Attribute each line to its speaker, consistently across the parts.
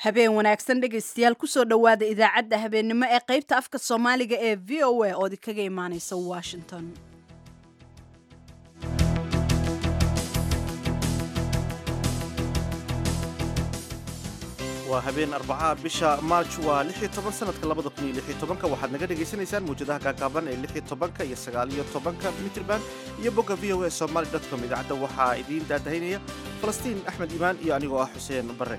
Speaker 1: habeen wanaagsan dhegaystayaal kusoo dhowaada idaacadda habeennimo ee qaybta afka soomaaliga ee v o a ood kaga imaaneysa washington
Speaker 2: waa habeen arbacaha bisha maarj waa lix iyo toban sanadka labada kun iyo lix iyo tobanka waxaad naga dhagaysanaysaan mawjadaha gaagaaban ee lix iyo tobanka iyo sagaal iyo tobanka mitrban iyo bogga v o a somaly com idaacadda waxaa idiin daadahaynaya falastiin axmed iimaan iyo anigoo ah xuseen barre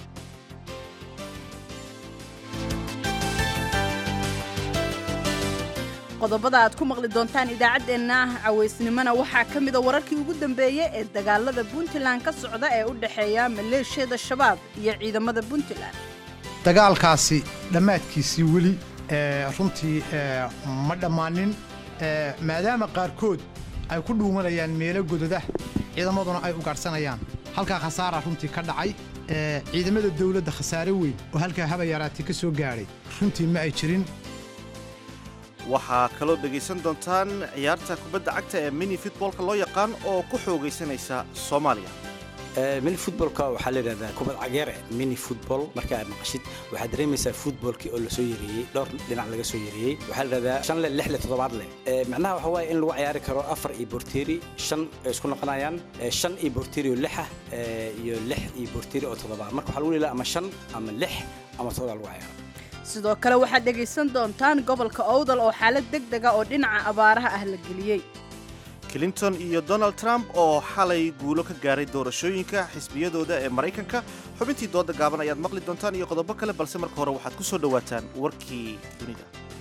Speaker 1: qodobada aad ku maqli doontaan idaacaddeenna cawaysnimona waxaa ka mida wararkii ugu dambeeyey ee dagaalada puntland ka socda ee u dhexeeya maleeshiyada shabaab iyo ciidamada puntland
Speaker 3: dagaalkaasi dhammaadkiisii weli runtii ma dhammaanin maadaama qaarkood ay ku dhuumanayaan meelo gododah ciidamaduna ay ugaadhsanayaan halkaa khasaara runtii ka dhacay ciidamada dawladda khasaare weyn oo halkaa haba yaraati ka soo gaadhay runtii ma ay jirin
Speaker 2: waxaa kaloo dhegaysan doontaan ciyaarta kubadda cagta ee mini futboolka loo yaqaan oo ku xoogaysanaysa soomaaliya
Speaker 4: mini futbolka waxaa la yidhahdaa kubad cageere mini futbol marka aad maqashid waxaad dareemaysaa futbolkii oo lasoo yareeyey dhowr dhinac laga soo yareeyey waxaa la yidhahdaa shan leh lix leh toddobaad leh macnaha waxa waaye in lagu ciyaari karo afar iyo borteeri shan ay isku noqonayaan shan iyo borteeri oo lixa iyo lix iyo borteeri oo toddobaad marka waxaa lagu leelaa ama shan ama lix ama toddobaad lagu ciyaaro
Speaker 1: sidoo kale waxaad dhegaysan doontaan gobolka owdal oo xaalad deg dega oo dhinaca abaaraha ah la geliyey
Speaker 2: clinton iyo donald trump oo xalay guulo ka gaaray doorashooyinka xisbiyadooda ee maraykanka xubintii dooda gaaban ayaad maqli doontaan iyo qodobo kale balse marka hore waxaad ku soo dhowaataan warkii dunida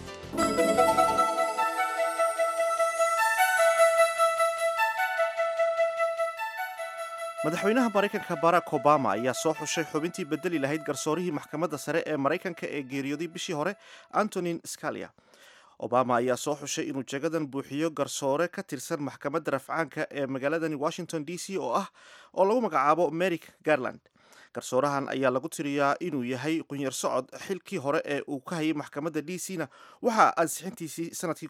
Speaker 2: madaxweynaha maraykanka barack obama ayaa soo xushay xubintii bedeli lahayd garsoorihii maxkamadda sare ee maraykanka ee geeriyooday bishii hore antonin scalia obama ayaa soo xushay inuu jagadan buuxiyo garsoore ka tirsan maxkamadda rafcaanka ee magaaladani washington d c oo ah oo lagu magacaabo merik garland garsoorahan ayaa lagu tiriyaa inuu yahay qunyar socod xilkii hore ee uu ka hayay maxkamadda d c na waxaa ansixintiisii sanadkii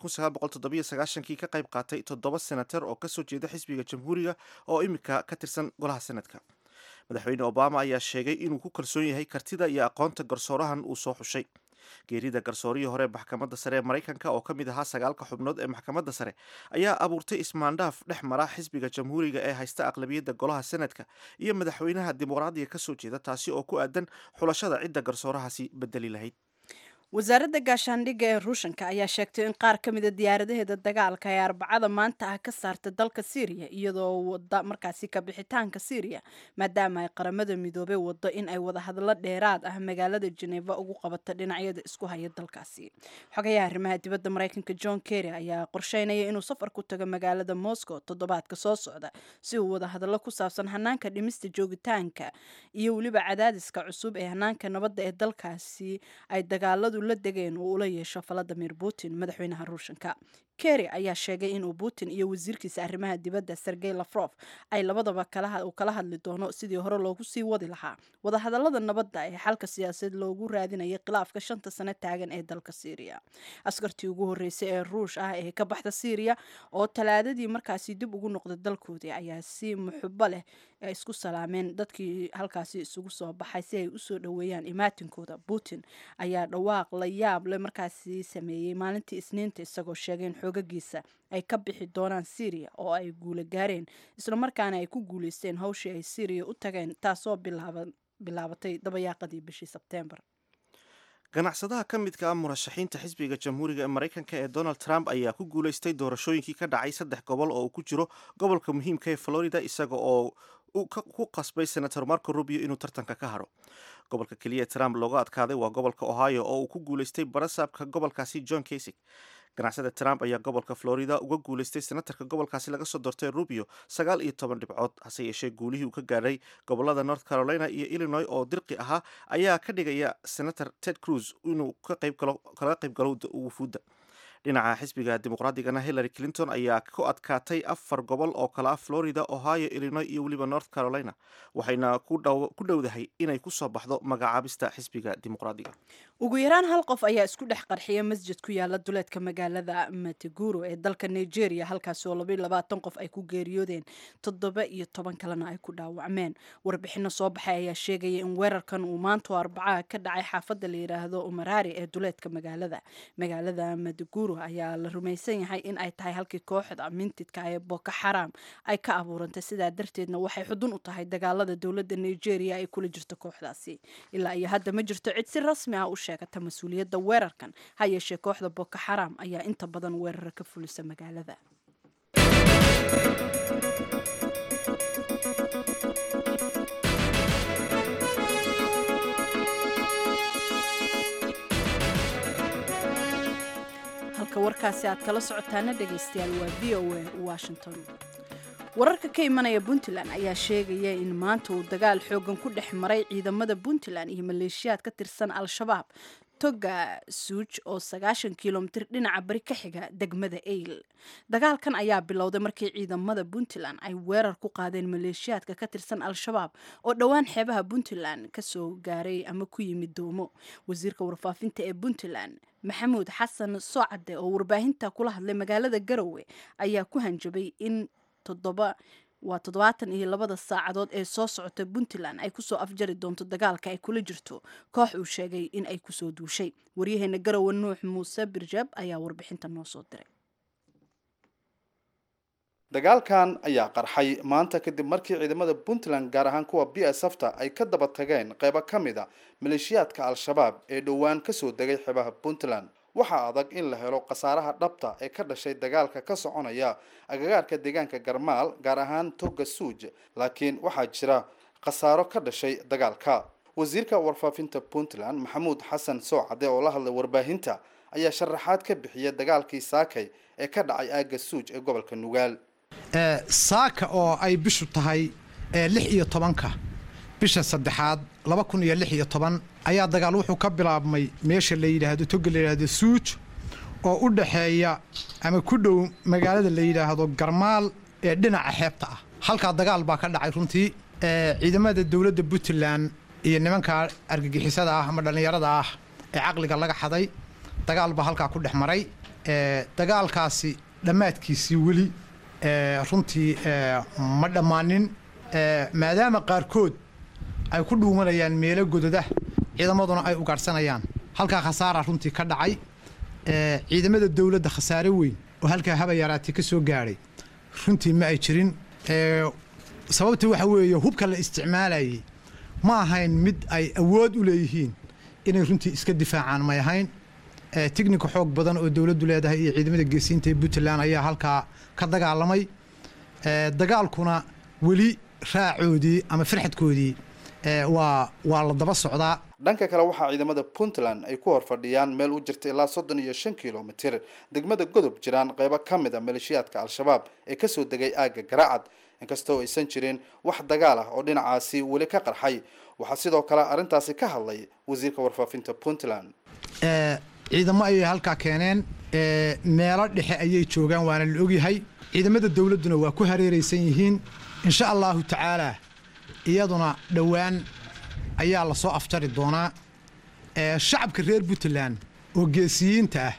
Speaker 2: kii ka qayb qaatay toddoba senatar oo kasoo jeeda xisbiga jamhuuriga oo imika ka tirsan golaha senadka madaxweyne obama ayaa sheegay inuu ku kalsoon yahay kartida iyo aqoonta garsoorahan uu soo xushay geerida garsoorihii hore maxkamadda sare ee maraykanka oo ka mid ahaa sagaalka xubnood ee maxkamadda sare ayaa abuurtay ismaandhaaf dhex mara xisbiga jamhuuriga ee haysta aqlabiyadda golaha senadka iyo madaxweynaha dimuqraadiga ka soo jeeda taasi oo ku aadan xulashada cidda garsoorahaasi bedeli lahayd
Speaker 1: wasaaradda gaashaandhigga ee ruushanka ayaa sheegtay in qaar ka mida diyaaradaheeda dagaalka ee arbacada maanta ah ka saarta dalka syriya iyadoo wada markaasi ka bixitaanka syriya maadaama ay qaramada midoobey wado in ay wadahadlo dheeraad ah magaalada geneva ugu qabato dhinacyada isku haya dalkaasi xogayaha arrimaha dibadda maraykanka john kerry ayaa qorsheynaya inuu safar ku tago magaalada moscow toddobaadka soo socda si uu wadahadlo ku saabsan hanaanka dhimista joogitaanka iyo weliba cadaadiska cusub ee hanaanka nabadda ee dalkaasi ay dagaaladu la degeen uu ula yeesho valadimir putin madaxweynaha ruushanka kerry ayaa sheegay inuu putin iyo wasiirkiisa arrimaha dibadda sergey lafrof ay labadaba uu kala hadli doono sidii hore loogu sii wadi lahaa wadahadalada nabadda ee xalka siyaasadeed loogu raadinayay khilaafka shanta sano taagan ee dalka syriya askartii ugu horreysay ee ruush ah ee ka baxda syriya oo talaadadii markaasi dib ugu noqday dalkoodii ayaa si muxubo leh isku salaameen dadkii halkaasi isugu soo baxay si ay usoo dhoweeyaan imaatinkooda putin ayaa dhawaaq la yaab le markaasi sameeyey maalintii isniinta isagoo sheegay in xoogagiisa ay ka bixi doonaan syriya oo ay guula gaareen islamarkaana ay ku guuleysteen hawshii ay syriya u tageen taasoo bilaabatay dabayaaqadii bishii sebteembar
Speaker 2: ganacsadaha ka midka ah murashaxiinta xisbiga jamhuuriga ee maraykanka ee donald trump ayaa ku guulaystay doorashooyinkii ka dhacay saddex gobol oo uu ku jiro gobolka muhiimka ee florida isaga oo ku qasbay senator marco rubio inuu tartanka ka haro gobolka keliya trump looga adkaaday waa gobolka ohio oo uu ku guulaystay barasaabka gobolkaasi john kasig ganacsada trump ayaa gobolka florida uga guulaystay senatarka gobolkaasi laga soo doortay rubio sagaal iyo toban dhibcood hase yeeshee guulihii uu ka gaadhay gobolada north carolina iyo illinois oo dirqi ahaa ayaa ka dhigaya senator ted cruz inuu kala qayb galo wufuudda dhinaca xisbiga dimuqraadigana hillary clinton ayaa ku adkaatay afar gobol oo kale ah florida ohio illinois iyo weliba north carolina waxayna ku dhowdahay inay kusoo baxdo magacaabista xisbiga dimuqraadiga
Speaker 1: ugu yaraan hal qof ayaa isku dhex qarxiya masjid ku yaala duleedka magaalada matiguro ee dalka nigeria halkaasi oo labaiyo labaatan qof ay ku geeriyoodeen toddoba iyo toban kalena ay ku dhaawacmeen warbixino soo baxay ayaa sheegaya in weerarkan uu maanta arbacaha ka dhacay xaafadda la yidhaahdo umarari ee duleedka magaalada magaalada matiguro ayaa la rumaysan yahay in ay tahay halkii kooxda mintidka ee boko xaram ay ka abuurantay sidaa darteedna waxay xudun u tahay dagaalada dowladda nigeria ay kula jirto kooxdaasi ilaa iyo hadda ma jirto cid si rasmi ah u sheegata mas-uuliyadda weerarkan ha yeeshee kooxda boko xaram ayaa inta badan weerara ka fulisa magaalada halka warkaasi aad kala socotaana dhegaystayaal waa v o a washington wararka ka imanaya puntland ayaa sheegaya in maanta uu dagaal xoogan ku dhex maray ciidamada puntland iyo maleeshiyaad ka tirsan al-shabaab toga suuj oo sagaashan kilomitir dhinaca bari ka xiga degmada eyl dagaalkan ayaa bilowday markii ciidamada puntland ay weerar ku qaadeen maleeshiyaadka ka tirsan al-shabaab oo dhowaan xeebaha puntland kasoo gaaray ama ku yimid doomo wasiirka warfaafinta ee puntland maxamuud xasan soocade oo warbaahinta kula hadlay magaalada garowe ayaa ku hanjabay in toddoba waa toddobaatan iyo labada saacadood ee soo socota puntland ay kusoo afjari doonto dagaalka ay kula jirto koox uu sheegay in ay kusoo duushay waryaheena garowe nuux muuse birjab ayaa warbixinta noo soo diray
Speaker 5: dagaalkan ayaa qarxay maanta kadib markii ciidamada puntland gaar ahaan kuwa b s fta ay ka daba tageen qaybo ka mid a maleeshiyaadka al-shabaab ee dhowaan kasoo degay xebaha puntland waxaa adag in la helo khasaaraha dhabta ee ka dhashay dagaalka ka soconaya agagaarka deegaanka garmaal gaar ahaan toga suuj laakiin waxaa jira khasaaro ka dhashay dagaalka wasiirka warfaafinta puntland maxamuud xasan soocade oo la hadlay warbaahinta ayaa sharaxaad ka bixiya dagaalkii saakay ee ka dhacay aaga suuj ee gobolka nugaal
Speaker 3: saaka oo ay bishu tahay lix iyo tobanka bisha saddexaad laba kun iyo lix iyo toban ayaa dagaal wuxuu ka bilaabmay meesha la yidhaahdo toga la yidhaahdo suuj oo u dhaxeeya ama ku dhow magaalada la yidhaahdo garmaal ee dhinaca xeebta ah halkaa dagaal baa ka dhacay runtii ciidamada dowladda puntland iyo nimanka argagixisada ah ama dhallinyarada ah ee caqliga laga xaday dagaal baa halkaa ku dhex maray dagaalkaasi dhammaadkiisii weli runtii ma dhammaanin maadaama qaarkood ay ku dhuumanayaan meelo gododa ciidamaduna ay ugaadhsanayaan halkaa khasaara runtii ka dhacay ciidamada dowladda khasaare weyn oo halkaa haba yaraatay ka soo gaadhay runtii ma ay jirin sababta waxa weeye hubka la isticmaalayay ma ahayn mid ay awood u leeyihiin inay runtii iska difaacaan may ahayn tignika xoog badan oo dowladdu leedahay iyo ciidamada geesiinta ee puntland ayaa halkaa ka dagaalamay dagaalkuna weli raacoodii ama farxadkoodii waa waa la daba socdaa
Speaker 5: dhanka kale waxaa ciidamada puntland ay ku horfadhiyaan meel u jirta ilaa soddon iyo shan kilomitir degmada godob jiraan qaybo ka mid a maleeshiyaadka al-shabaab ee kasoo degay aagga garaacad inkastoo aysan jirin wax dagaal ah oo dhinacaasi weli ka qarxay waxaa sidoo kale arrintaasi ka hadlay wasiirka warfaafinta puntland
Speaker 3: ciidamo ayay halkaa keeneen meelo dhexe ayay joogaan waana la ogyahay ciidamada dowladduna waa ku hareeraysan yihiin insha allahu tacaalaa iyaduna dhowaan ayaa la soo afjari doonaa shacabka reer puntland oo geesiyiinta ah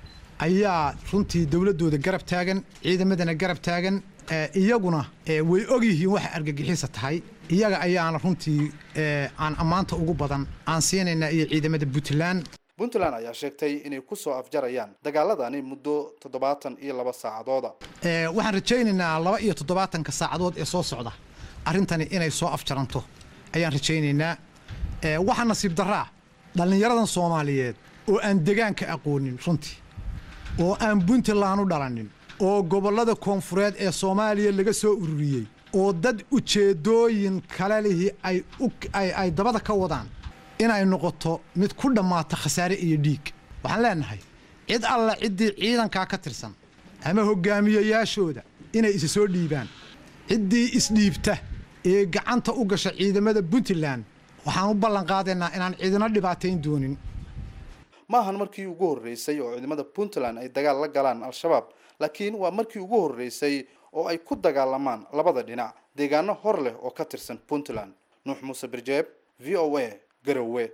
Speaker 3: ayaa runtii dowladdooda garab taagan ciidamadana garab taagan iyaguna way og yihiin waxa argagixisa tahay iyaga ayaana runtii aan ammaanta ugu badan aan siinaynaa iyo ciidamada puntland
Speaker 5: puntland ayaa sheegtay inay ku soo afjarayaan dagaaladani muddo toddobaatan iyo laba saacadooda
Speaker 3: waxaan rajaynaynaa laba iyo toddobaatanka saacadood ee soo socda arrintani inay soo afjaranto ayaan rajaynaynaa waxaa nasiib daraa dhallinyaradan soomaaliyeed oo aan degaanka aqoonin runtii oo aan puntland u dhalanin oo gobollada koonfureed ee soomaaliya laga soo ururiyey oo dad ujeeddooyin kale lihi ay dabada ka wadaan inay noqoto mid ku dhammaata khasaare iyo dhiig waxaan leenahay cid alla ciddii ciidankaa ka tirsan ama hoggaamiyayaashooda inay isa soo dhiibaan ciddii isdhiibta ee gacanta u gasha ciidamada puntland waxaan u ballan qaadaynaa inaan ciidino dhibaatayn doonin
Speaker 5: ma ahan markii ugu horreysay oo ciidamada puntland ay dagaal la galaan al-shabaab laakiin waa markii ugu horreysay oo ay ku dagaalamaan labada dhinac deegaano hor leh oo ka tirsan puntland nuux muuse birjeeb v o a garowe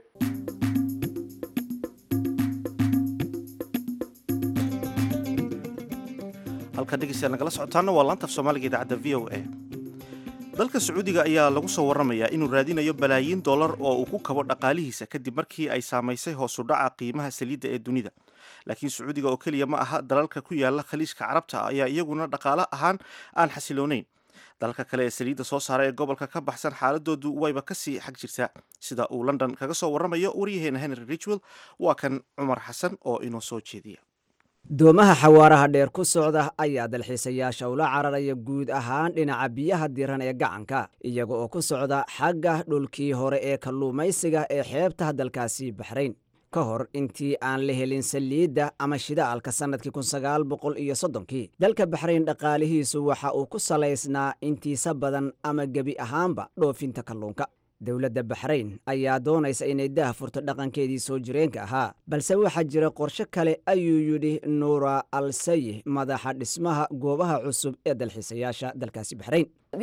Speaker 2: halka dhegeystayaal nagala socotaana waa laanta af soomaaliga idaacadda v o a dalka sacuudiga ayaa lagu soo warramayaa inuu raadinayo balaayiin dollar oo uu ku kabo dhaqaalihiisa kadib markii ay saamaysay hoos u dhaca qiimaha saliidda ee dunida laakiin sacuudiga oo keliya ma aha dalalka ku yaala khaliijka carabta ayaa iyaguna dhaqaale ahaan aan xasiloonayn dalalka kale ee saliidda soo saara ee gobolka ka baxsan xaaladoodu wayba kasii xag jirtaa sida uu london kaga soo warramayo waryaheena henry richwell waa kan cumar xasan oo inoo soo jeediya
Speaker 6: doomaha xawaaraha dheer ku socda ayaa dalxiisayaasha ula cararaya guud ahaan dhinaca biyaha diran ee gacanka iyaga oo ku socda xagga dhulkii hore ee kalluumaysiga ee xeebta dalkaasi baxrayn ka hor intii aan la helin saliidda ama shidaalka sannadkii kun sagaal boqol iyo soddonkii dalka baxrayn dhaqaalihiisu waxa uu ku salaysnaa intiisa badan ama gebi ahaanba dhoofinta kalluunka dowladda baxrayn ayaa doonaysa inay daah furto dhaqankeedii soo jireenka ahaa balse waxaa jira qorshe kale ayuu yidhi nuura al sayih madaxa dhismaha goobaha cusub ee dalxiisayaasha dalkaasi baxrayn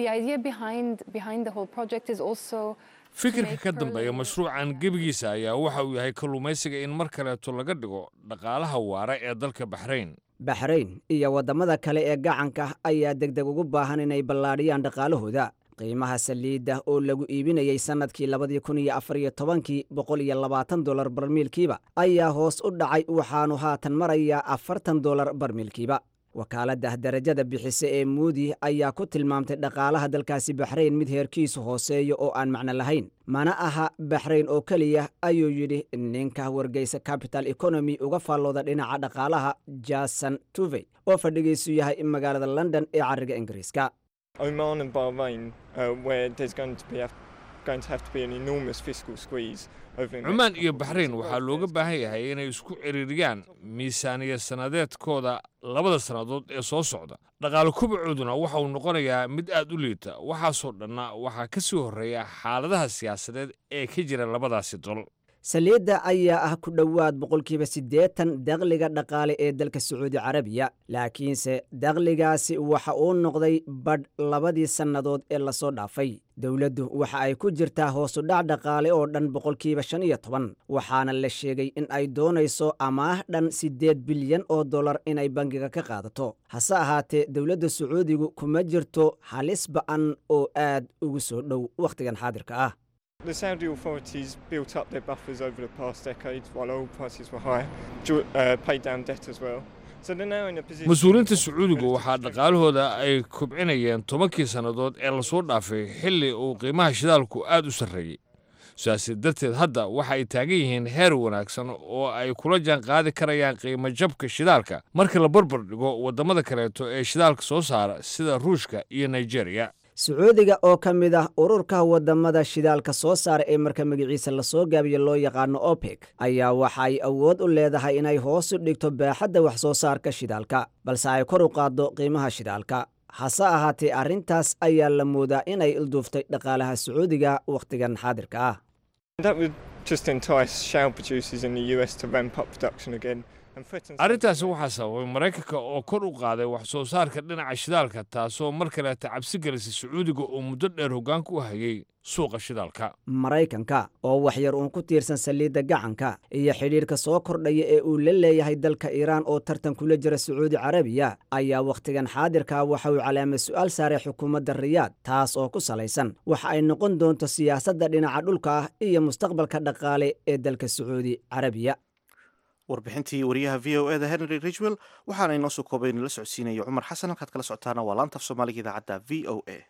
Speaker 7: fikirka ka dambeeya mashruucan gebigiisa ayaa waxa uu yahay kalluumaysiga in mar kaleeto laga dhigo dhaqaalaha waara ee dalka baxrayn
Speaker 6: baxrayn iyo waddamada kale ee gacanka ayaa degdeg ugu baahan inay ballaadhiyaan dhaqaalahooda qiimaha saliidda oo lagu iibinayey sannadkii labadii kun iyo afar iyo tobankii boqol iyo labaatan dolar barmiilkiiba ayaa hoos u dhacay waxaanu haatan marayaa afartan dolar barmiilkiiba wakaaladda darajada bixise ee muudi ayaa ku tilmaamtay dhaqaalaha dalkaasi baxrayn mid heerkiisu hooseeyo oo aan macno lahayn mana aha baxrayn oo keliya ayuu yidhi ninka wargeysa capital economy uga faallooda dhinaca dhaqaalaha jason tuvey oo fadhigiisu yahay magaalada london ee carriga ingiriiska
Speaker 8: Oman and Bahrain, uh, where there's going to be going to have to be an enormous fiscal squeeze over the next
Speaker 7: cumaan iyo
Speaker 8: couple of
Speaker 7: baxrayn
Speaker 8: years as
Speaker 7: waxaa
Speaker 8: well.
Speaker 7: looga baahan yahay inay isku ciriiriyaan miisaaniya sannadeedkooda labada sannadood ee soo socda dhaqaale kubacooduna waxa uu noqonayaa mid aad u liita waxaasoo dhanna waxaa ka sii horreeya xaaladaha siyaasadeed ee ka jira labadaasi dol
Speaker 6: saliidda ayaa ah ku dhowaad boqolkiiba siddeetan dakhliga dhaqaale ee dalka sacuudi carabiya laakiinse dakhligaasi waxa uu noqday badh labadii sannadood ee lasoo dhaafay dowladdu waxa ay ku jirtaa hoosudhac dhaqaale oo dhan boqolkiiba shan iyo toban waxaana la sheegay in ay doonayso amaah dhan siddeed bilyan oo dollar inay bangiga ka qaadato hase ahaatee dowladda sacuudigu kuma jirto halis ba'an oo aad ugu soo dhow wakhtigan xaadirka ah
Speaker 8: The Saudi authorities built up their buffers over the past decade while oil prices were high, jo- uh, paid down debt as well. So they're now in a position.
Speaker 7: mas-uuliyiinta sacuudigu waxaa dhaqaalahooda ay kobcinayeen tobankii sannadood ee lasoo dhaafay xilli uu qiimaha shidaalku aad u sarreeyey sidaasi darteed hadda waxa ay taagan yihiin heer wanaagsan oo ay kula jaan qaadi karayaan qiimo jabka shidaalka marka la barbar dhigo waddamada kaleeto ee shidaalka soo saara sida ruushka iyo nigeriya
Speaker 6: sacuudiga oo ka mid ah ururka waddamada shidaalka soo saara ee marka magaciisa lasoo gaabiyo loo yaqaano opec ayaa waxa ay awood u leedahay inay hoos u dhigto baaxadda wax soo saarka shidaalka balse ay kor u qaaddo qiimaha shidaalka hase ahaatee arrintaas ayaa la moodaa inay ilduuftay dhaqaalaha sacuudiga wakhtigan xaadirka ah
Speaker 8: That would just entice shale producers in the US to ramp up production again and threaten.
Speaker 7: arrintaasi waxaa sababay maraykanka oo kor u qaaday wax soo saarka dhinaca shidaalka taasoo mar kaleeta cabsi gelisay sacuudiga oo muddo dheer hoggaanka u hayay suuqa shidaalka
Speaker 6: maraykanka oo waxyar uun ku tiirsan saliidda gacanka iyo xidhiidhka soo kordhaya ee uu la leeyahay dalka iiraan oo tartan kula jira sacuudi carabiya ayaa wakhtigan xaadirka waxa uu calaamad su'aal saaray xukuumadda riyaad taas oo ku salaysan waxa ay noqon doonto siyaasadda dhinaca dhulka ah iyo mustaqbalka dhaqaale ee dalka sacuudi carabiya
Speaker 2: warbixintii wariyaha v o eda henry ridgwell waxaana inoo soo koobay inala socodsiinaya cumar xasan halkaad kala socotaana waa laanta af soomaaliga idaacadda v o a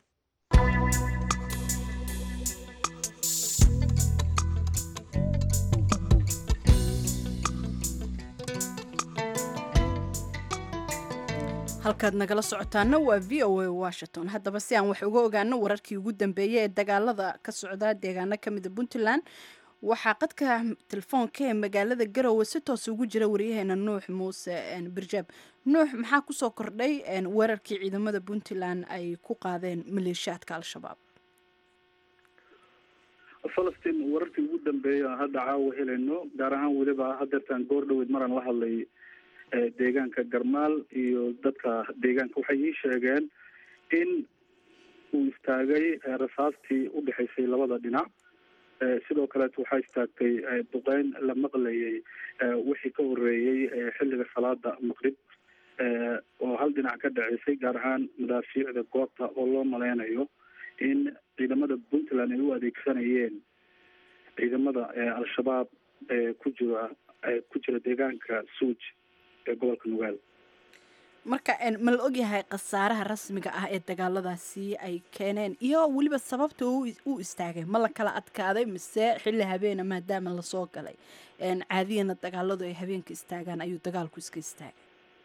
Speaker 1: halkaad nagala socotaana waa v o a washington haddaba si aan wax uga ogaano wararkii ugu dambeeyey ee dagaalada ka socda deegaano kamida puntland waxaa qadka telefoonka ee magaalada garowe si toos ugu jira waryaheena nuux muuse birjaab nuux maxaa kusoo kordhay weerarkii ciidamada puntland ay ku qaadeen maleeshiyaadka al-shabaab
Speaker 9: falastiin wararkii ugu dambeeya aan hadda caawa helayno gaar ahaan weliba hadeertaan goor dhaweyd maraan la hadlay deegaanka garmaal iyo dadka deegaanka waxay ii sheegeen in uu istaagay rasaastii udhexaysay labada dhinac sidoo kaleet waxaa istaagtay duqeyn la maqlayay wixii ka horeeyey xilliga salaada maqrib oo hal dhinac ka dhaceysay gaar ahaan madaafiicda goobta oo loo maleynayo in ciidamada puntland ay u adeegsanayeen ciidamada al-shabaab ku jira ku jira deegaanka suuj ee gobolka nugaal
Speaker 1: marka ma la ogyahay khasaaraha rasmiga ah ee dagaaladaasi ay keeneen iyo weliba sababta u istaagay ma la kala adkaaday mise xilli habeena maadaama lasoo galay caadiyana dagaaladu ay habeenka istaagaan ayuu dagaalku iska istaagay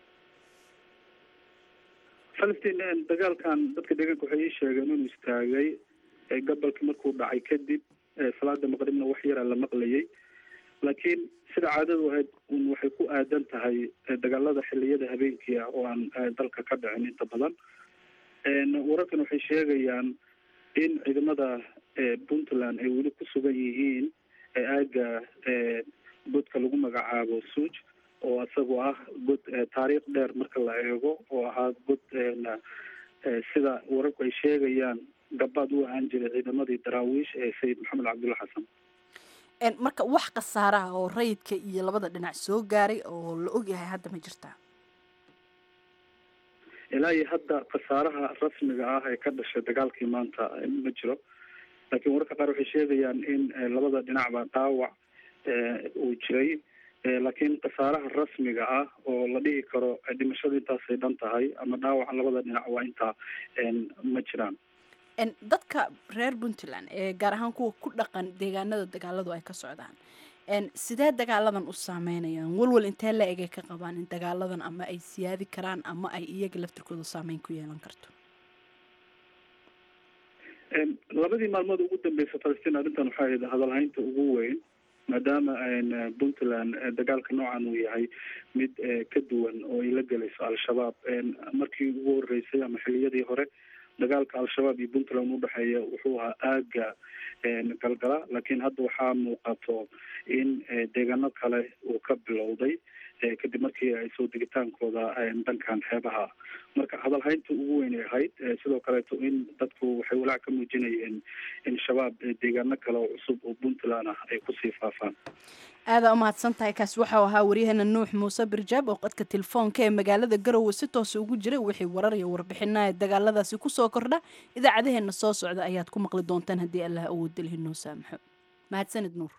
Speaker 9: falastiin dagaalkan dadka deegaanka waxay ii sheegeen inuu istaagay gobolkii markuu dhacay kadib salaada maqribna wax yaraa la maqlayay laakiin sida caadadu ahayd un waxay ku aadan tahay dagaalada xiliyada habeenkii ah oo aan dalka ka dhicin inta badan wararkan waxay sheegayaan in ciidamada puntland ay weli ku sugan yihiin aaga godka lagu magacaabo suuj oo isagu ah god taariikh dheer marka la eego oo ahaa god sida wararku ay sheegayaan gabaad u ahaan jiray ciidamadii daraawiish ee sayid maxamed cabdulla xasan
Speaker 1: marka wax khasaaraha oo rayidka iyo labada dhinac soo gaaray oo la ogyahay hadda ma jirtaa
Speaker 9: ilaa iyo hadda khasaaraha rasmiga ah ee ka dhashay dagaalkii maanta ma jiro laakiin wararka qaar waxay sheegayaan in labada dhinacba dhaawac uu jiray laakiin khasaaraha rasmiga ah oo la dhihi karo dhimashada intaasay dhan tahay ama dhaawaca labada dhinac waa intaa ma jiraan
Speaker 1: dadka reer puntland ee gaar ahaan kuwa ku dhaqan deegaanada dagaaladu ay ka socdaan sidee dagaaladan u saameynayaan walwal intee la egay ka qabaan in dagaaladan ama ay siyaadi karaan ama ay iyaga laftirkooda saameyn ku yeelan karto
Speaker 9: labadii maalmood ugu dambeysa falastiin arrintan waxay ahayd hadalhaynta ugu weyn maadaama puntland dagaalka noocan uu yahay mid ka duwan oo ay la gelayso al-shabaab markii ugu horeysay ama xiliyadii hore dagaalka al-shabaab iyo puntland udhexeeya wuxuu ahaa aaga galgala laakiin hadda waxaa muuqato in deegaano kale uu ka bilowday kadib markii ay soo degitaankooda dhankan xeebaha marka hadalhaynta ugu weynay ahayd sidoo kaleeto in dadku waxay walaac ka muujinayeen in shabaab deegaano kale oo cusub oo puntland ah ay kusii faafaan
Speaker 1: aadaa umahadsan tahay kaas waxau ahaa waryaheena nuux muuse birjaab oo qadka telefoonka ee magaalada garowe si toosa ugu jiray wixii warar iyo warbixinaha ee dagaaladaasi kusoo kordha idaacadaheena soo socda ayaad ku maqli doontaan haddii allah awoodda lihi noo saamaxo mahadsanid nuur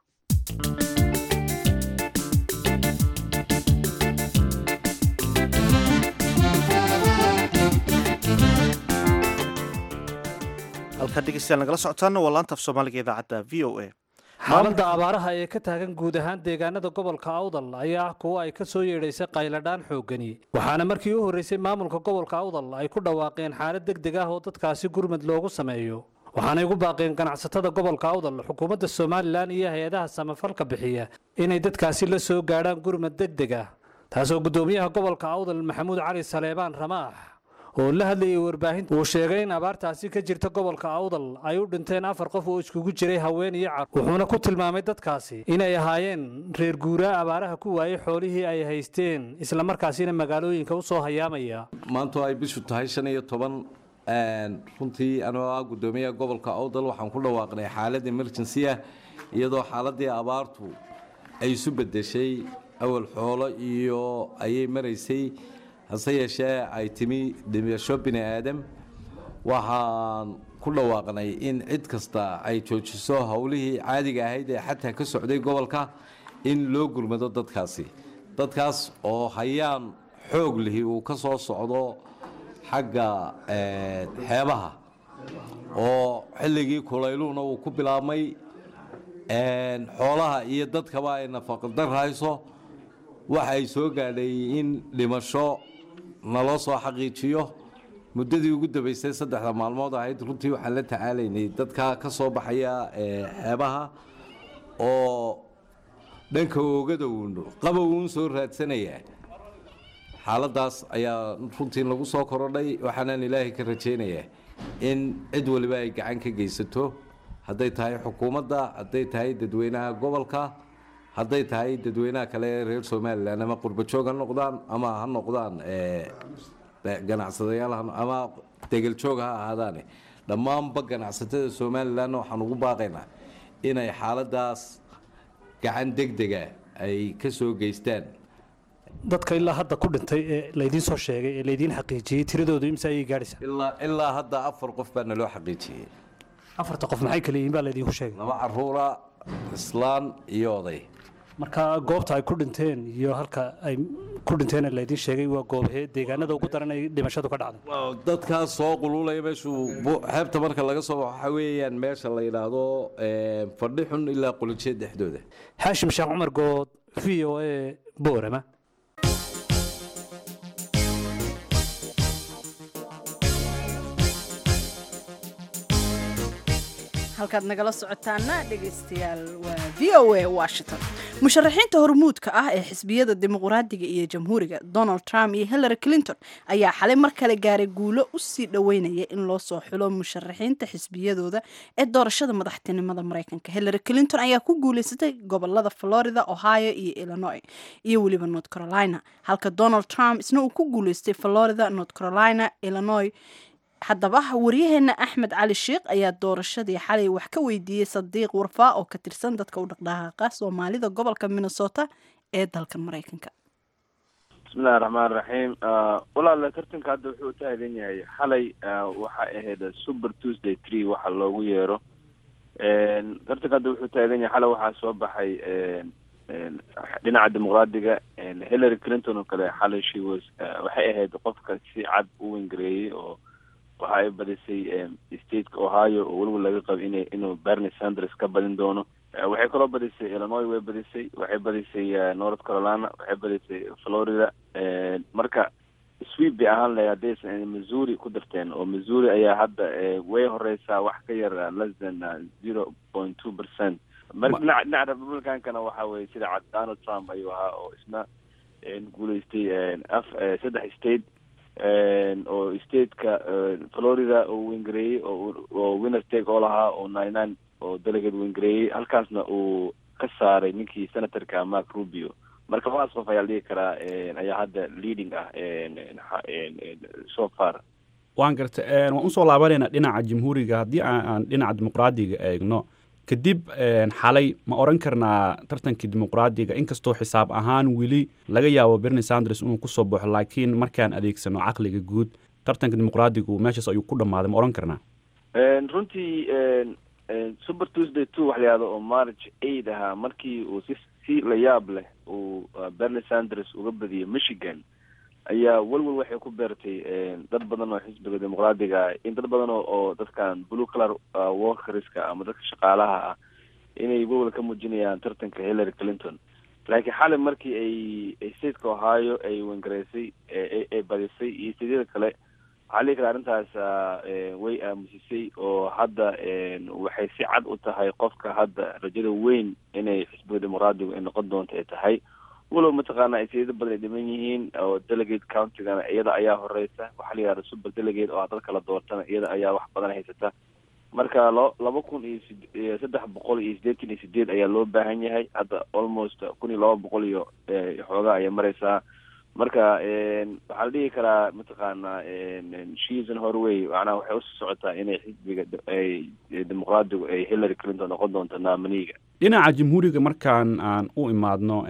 Speaker 2: halkaa dhegeystayaal nagala socotaana waa laanta af soomaaliga idaacadda v o a
Speaker 10: xaaladda abaaraha ee ka taagan guud ahaan deegaanada gobolka awdal ayaa ah kuwo ay ka soo yeedhaysay qayladhaan xooggani waxaana markii u horreysay maamulka gobolka awdal ay ku dhawaaqeen xaalad deg deg ah oo dadkaasi gurmad loogu sameeyo waxaanay ugu baaqeen ganacsatada gobolka awdal xukuumadda somalilan iyo hay-adaha samafalka bixiya inay dadkaasi la soo gaadhaan gurmad deg deg ah taasoo guddoomiyaha gobolka awdal maxamuud cali saleebaan ramaax oo la hadlayay warbaahinta uu sheegay in abaartaasi ka jirta gobolka awdal ay u dhinteen afar qof oo iskugu jiray haween iyo car wuxuuna ku tilmaamay dadkaasi inay ahaayeen reer guuraa abaaraha ku waayey xoolihii ay haysteen islamarkaasina magaalooyinka u soo hayaamaya
Speaker 11: maantu ay bishu tahay shan iyo toban runtii anoo ah guddoomiyaha gobolka awdal waxaan ku dhawaaqnay xaalad emergency ah iyadoo xaaladii abaartu ay isu bedeshay awal xoolo iyo ayay maraysay hase yeeshee ay timi dhimasho bini aadam waxaan ku dhawaaqnay in cid kasta ay joojiso howlihii caadiga ahayd ee xataa ka socday gobolka in loo gurmado dadkaasi dadkaas oo hayaan xoog lihi uu ka soo socdo xagga xeebaha oo xilligii kulayluhuna uu ku bilaabmay xoolaha iyo dadkaba ay nafaqadar hayso waxa ay soo gaadhay in dhimasho naloo soo xaqiijiyo muddadii ugu dambaysay saddexda maalmood ahayd runtii waxaan la tacaalaynay dadka ka soo baxaya xeebaha oo dhanka oogada uun qabow uun soo raadsanaya xaaladaas ayaa runtii lagu soo korodhay waxaanaan ilaahay ka rajaynayaa in cid waliba ay gacan ka geysato hadday tahay xukuumadda hadday tahay dadweynaha gobolka hadday tahay dadweynaha kale ee reer somalilan ama qurbajoog ha noqdaan ama ha noqdaan ganacsadayaal ama degeljoog ha ahaadaane dhammaanba ganacsatada somalilan waxaan ugu baaqaynaa inay xaaladaas gacan degdega ay ka soo geystaan
Speaker 10: dadka ilaa hadda ku dhintay ee laydiin soo sheegay ee laydiin xaqiijiyey tiradoodu imse ayay gaadhaysaa
Speaker 11: ilaa ilaa hadda afar qof baa naloo xaqiijiyey
Speaker 10: afarta qof maxay kala yihiin baa laydinku sheegay
Speaker 11: laba caruura islaan iyo oday
Speaker 10: marka goobta ay ku dhinteen iyo halka ay ku dhinteen ee laydiin sheegay waa goobhee deegaanada ugu daran ay dhimashadu ka dhacday
Speaker 11: dadkaas soo qululaya meeshuu bu- xeebta marka laga soo baxo waxaa weeyaan meesha la yidhaahdo fadhi xun ilaa qulijeed dhexdooda
Speaker 10: xaashim sheekh cumar good v o a boorama
Speaker 1: halkaad nagala socotaana dhegaystayaal waa v o a washington musharaxiinta hormuudka ah ee xisbiyada dimuqraadiga iyo jamhuuriga donald trump iyo hillary clinton ayaa xalay mar kale gaaray guulo u sii dhoweynaya in loo soo xulo musharaxiinta xisbiyadooda ee doorashada madaxtinimada mareykanka hillary clinton ayaa ku guuleysatay gobolada florida ohio iyo illinois iyo weliba north carolina halka donald trump isna uu ku guuleystay florida north carolina illinois haddaba waryaheena axmed cali sheikh ayaa doorashadii xalay wax ka weydiiyey sadiiq warfaa oo ka tirsan dadka u dhaqdhaqaaqa soomaalida gobolka minnesota ee dalkan mareykanka
Speaker 12: bismillahi raxmaan raxiim walaala tartanka hadda wuxuu u taagan yahay xalay waxay ahayd super tuesday tree waxa loogu yeero tartanka hadda wuxuu taagan yahay xalay waxaa soo baxay dhinaca dimuqraadiga hillary clinton oo kale xalay she was waxay ahayd qofka si cad u wengareeyey oo waxa ay badisay stateka ohio oo weliba laga qabo ina inuu bernie sanders ka badin doono waxay kaloo badisay illinois way badisay waxay badisay north carolina waxay badisay florida marka sweep bay ahaan lahay haddaysan missouri ku darteen oo missouri ayaa hadda way horeysaa wax ka yar less than zero point two percent marka dhinaca dhinaca republicankana waxa weye sida cad donald trump ayuu ahaa oo isna guuleystay af saddex state oo stateka florida oo wengareeyey oo winner take oo lahaa oo nine nine oo delegate wengareeyey halkaasna uu ka saaray ninkii senatorka mark rubio marka labadaas qof ayaa la dhihi karaa ayaa hadda leading ah so far
Speaker 13: waan garta waan usoo laabanaynaa dhinaca jamhuuriga haddii aan dhinaca dimuqraadiga eegno kadib xalay ma oran karnaa tartankii dimuqraadiga inkastoo xisaab ahaan weli laga yaabo bernie sanders inuu kusoo baxo laakiin markaan adeegsano caqliga guud tartanka dimuqraadigu meeshaas ayuu ku dhammaaday ma oran karnaa
Speaker 12: runtii super tuesday two wax la yihahdo oo march eight ahaa markii uu si si la yaab leh uu bernie sanders uga badiyey michigan ayaa welwel waxay ku beertay dad badan oo xisbiga dimuqraadiga in dad badan oo oo dadkan blue color workerska ama dadka shaqaalaha ah inay welwel ka muujinayaan tartanka hillary clinton laakiin xalay markii ay stateka ohio ay wengareysay ay badisay iyo stadyada kale waxaa lii kara arrintaas way aamusisay oo hadda waxay si cad u tahay qofka hadda rajada weyn inay xisbiga dimuqraadigu ay noqon doonto ay tahay walow mataqaana ay sayado badan ay dhiman yihiin oo delegate countigana iyada ayaa horeysa waxaa la yihahda super delegate oo dad kala doortana iyada ayaa wax badan haysata marka lo laba kun iyo sid saddex boqol iyo siddeetan iyo sideed ayaa loo baahan yahay hadda almost kun iyo laba boqol iyo xoogaa ayay mareysaa marka waxaa la dhihi karaa mataqaana shiisan horway macnaha waxay usii socotaa inay xisbiga ay dimuqraadigu ay hillary clinton noqon doonto naamaniga
Speaker 13: dhinaca jamhuuriga markaan aan u imaadno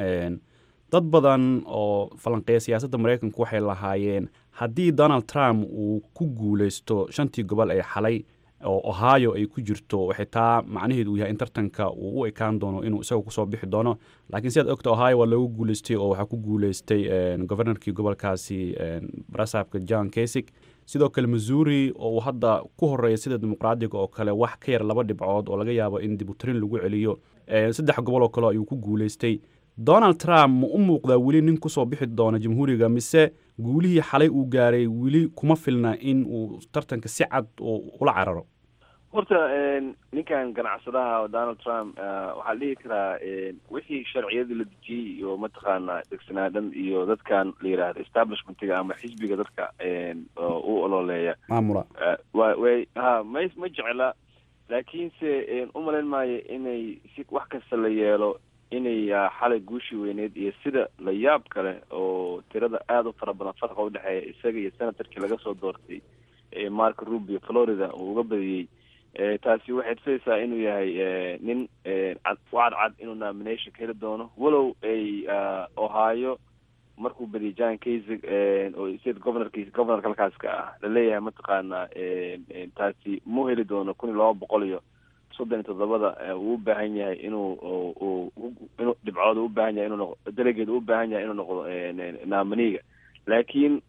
Speaker 13: dad badan oo falanqeeya siyaasadda maraykanku waxay lahaayeen haddii donald trump uu ku guuleysto shantii gobol ee xalay oo ohio ay ku jirto waxay taa macnaheedu uu yahay in tartanka uu u ekaan doono inuu isaga kusoo bixi doono laakiin sidaad ogta ohio waa loogu guuleystay oo waxaa ku guuleystay governorkii gobolkaasi barasabka john kasig sidoo kale missouri oo uu hadda ku horeeya sida dimuqraadiga oo kale wax ka yar laba dhibcood oo laga yaabo in dibutarin lagu celiyo saddex gobol oo kale ayuu ku guuleystay donald trump ma u muuqdaa weli nin kusoo bixi doona jamhuuriga mise guulihii xalay uu gaaray weli kuma filna in uu tartanka si cad ula cararo
Speaker 12: horta ninkan ganacsadaha donald trump waxaa la dhihi karaa wixii sharciyadii la dejiyey iyo mataqaana degsanaadan iyo dadkan la yidhaahdo establishmentiga ama xisbiga dadka u ololeeya
Speaker 13: maamula
Speaker 12: wa way ha ma ma jecla laakiinse umalayn maayo inay si wax kasta la yeelo inay xalay guushii weyneed iyo sida la yaab kale oo tirada aada u fara badan farqa udhexeeya isaga iyo senatorkii laga soo doortay mark rubio florida uu uga badiyey taasi waxay tusaysaa inuu yahay nin cad u cadcad inuu nomination ka heli doono walow ay ohio markuu badiyay john kasig oo state governorki governorka halkaaska ah laleeyahay mataqaana taasi mu heli doono kun iyo laba boqol iyo soddon iyo toddobada uu u baahan yahay inuu inuu dhibcood u baahan yahay inuu noqo delegeed u baahan yahay inuu noqdo nominiga laakiin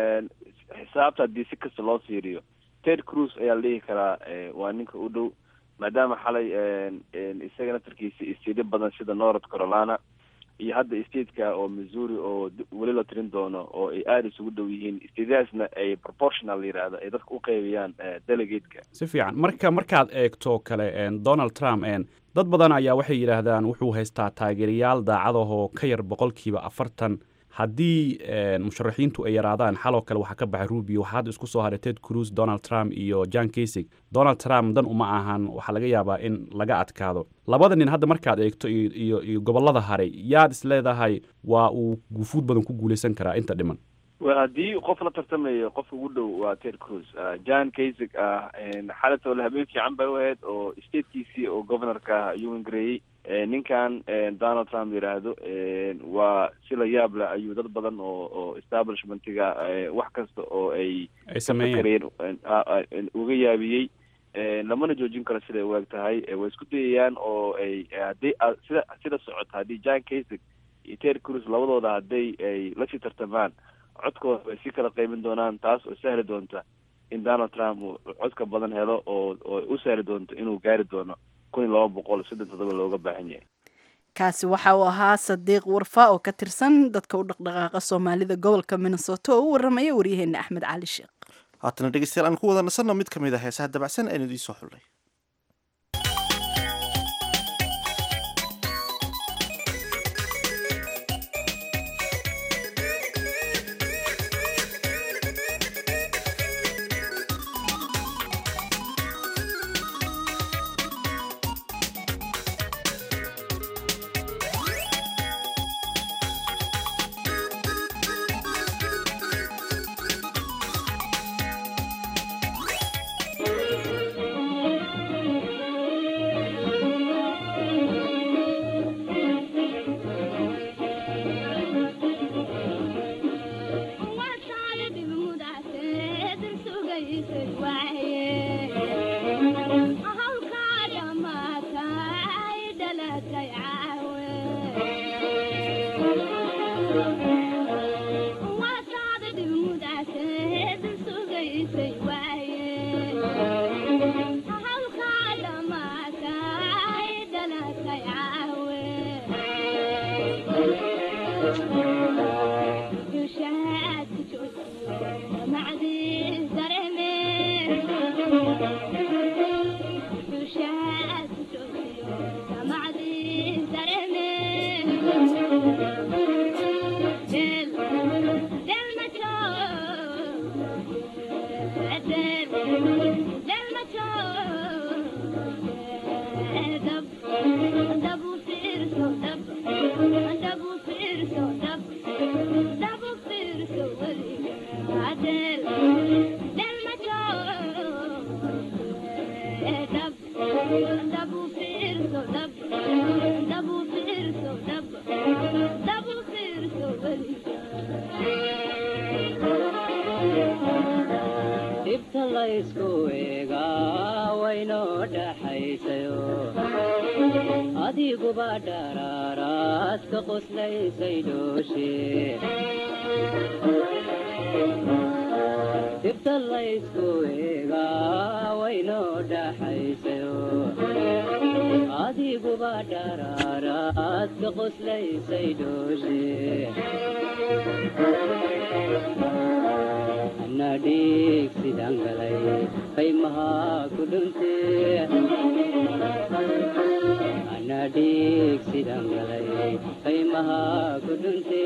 Speaker 12: xisaabta haddii si kasta loo fiiriyo ted cruz ayaa la dhihi karaa waa ninka u dhow maadaama xalay isaga naftarkiisa istiidyo badan sida north carolina iyo hadda stateka oo missouri oo weli la tirin doono oo ay aada isugu dhow yihiin statadaasna ay proportional la yidhaahdo ay dadka u qaybiyaan delegateka
Speaker 13: si fiican marka markaad eegto kale donald trump dad badan ayaa waxay yidhaahdaan wuxuu haystaa taageerayaal daacadahoo ka yar boqolkiiba afartan haddii musharaxiintu ay yaraadaan xaloo kale waxaa ka baxay rubio waxaa hadda isku soo haray ted cruz donald trump iyo john kasig donald trump dan uma ahan waxaa laga yaabaa in laga adkaado labada nin hadda markaad eegto iyo iyo gobollada haray yaad is leedahay waa uu guufuud badan ku guulaysan karaa inta dhiman
Speaker 12: haddii qof la tartamayo qofka ugu dhow waa ted cruz john kasig ah xalatole habeen fiican bay u ahayd oo statekiisii oo governorka ah ayuu ingareeyey ninkan donald trump yidhaahdo waa si la yaab leh ayuu dad badan oo oo establishmentiga wax kasta oo ay
Speaker 13: ay sameeyeen
Speaker 12: uga yaabiyey lamana joojin karo siday u eg tahay way isku dayayaan oo ay haddii sida sida socota haddii john kasig iyo ted cruz labadooda hadday ay lasii tartamaan codkooda way sii kala qeymin doonaan taas oo sahli doonta in donald trump uu codka badan helo oo oo u sahli doonto inuu gaari doono kun iyo laba boqol soddon toddoba looga baahan yahay
Speaker 1: kaasi waxa uu ahaa sadiiq warfa oo ka tirsan dadka u dhaqdhaqaaqa soomaalida gobolka minnesota oo u waramaya waryaheena axmed cali sheekh
Speaker 2: haatana dhegeystayaal aan ku wada nasanno mid ka mid a heesaha dabacsan aynu idiin soo xullay
Speaker 14: dhibta laysku eegaa waynoo dhaxaysayo adiguba dharaaraad ka qoslaysay dhooshe dhibta laysku eegaa waynoo dhaxaysayo adiguba dharaaraad ka qoslaysay dhooshe anadhiig sidaan galay qaymahaa ku dhunte anadhiig sidaan galay qaymahaa ku dhunte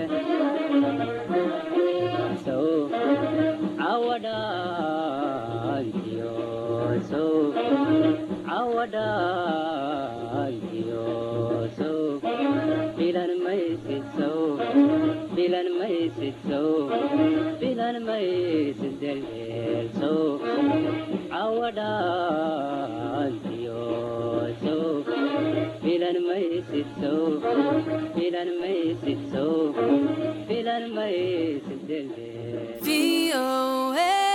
Speaker 14: sow cawadhaantiyo sow cawadhaayoso filan maysid sow filan maysid sow filan maysid deldeelso cawadhaayoso filan maysid sow filan maysid sow filan maysid deldeel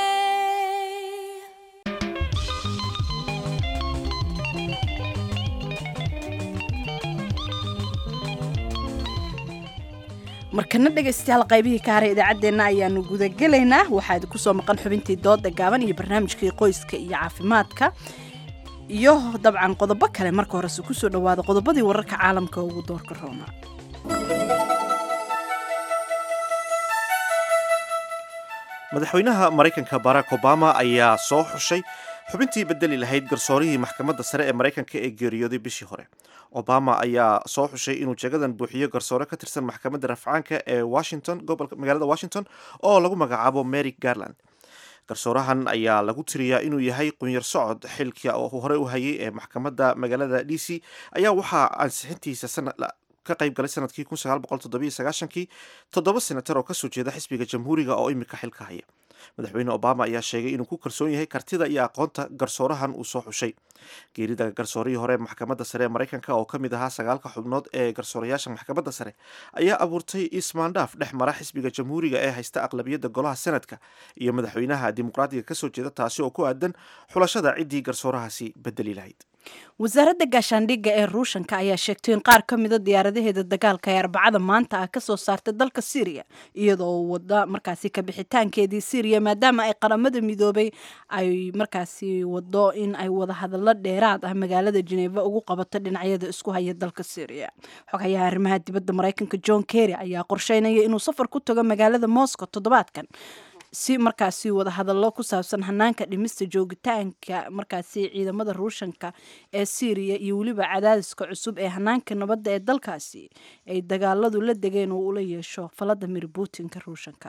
Speaker 1: markana dhegaystayaal qaybihii ka haray idaacaddeenna ayaanu gudagelaynaa waxaa idinku soo maqan xubintii dooda gaaban iyo barnaamijkii qoyska iyo caafimaadka iyo dabcan qodobo kale marka horese kusoo dhawaada qodobadii wararka caalamka ugu doorka roona
Speaker 2: madaxweynaha maraykanka barack obama ayaa soo xushay xubintii bedeli lahayd garsoorihii maxkamadda sare ee maraykanka ee geeriyooday bishii hore obama ayaa soo xushay inuu jagadan buuxiyo garsoore ka tirsan maxkamadda rafcaanka ee washington gobolka magaalada washington oo lagu magacaabo mary garland garsoorahan ayaa lagu tiriyaa inuu yahay qunyar socod xilka oo hore u hayay ee maxkamadda magaalada d c ayaa waxaa ansixintiisa ka qayb galay sanadkii kii toddoba senatar oo kasoo jeeda xisbiga jamhuuriga oo imika xilka haya madaxweyne obama ayaa sheegay inuu ku kalsoon yahay kartida iyo aqoonta garsoorahan uu soo xushay geerida garsoorihii hore maxkamadda sare ee maraykanka oo ka mid ahaa sagaalka xubnood ee garsoorayaasha maxkamadda sare ayaa abuurtay ismaandhaaf dhex mara xisbiga jamhuuriga ee haysta aqlabiyadda golaha senadka iyo madaxweynaha dimuqraadiga kasoo jeeda taasi oo ku aadan xulashada ciddii garsoorahaasi bedeli lahayd
Speaker 1: wasaaradda gaashaandhigga ee ruushanka ayaa sheegtay in qaar ka mida diyaaradaheeda dagaalka ee arbacada maanta ah kasoo saartay dalka syriya iyadoo wada markaasi kabixitaankeedii syriya maadaama ay qaramada midoobay ay markaasi wado in ay wadahadallo dheeraad ah magaalada jeneva ugu qabato dhinacyada isku haya dalka syriya xogayaha arrimaha dibadda maraykanka john kerry ayaa qorsheynaya inuu safar ku tago magaalada moscow toddobaadkan si markaasi wadahadallo ku saabsan hanaanka dhimista joogitaanka markaasi ciidamada ruushanka ee syriya iyo weliba cadaadiska cusub ee hanaanka nabadda ee dalkaasi ay dagaaladu la degeen oo ula yeesho valadimir putinka ruushanka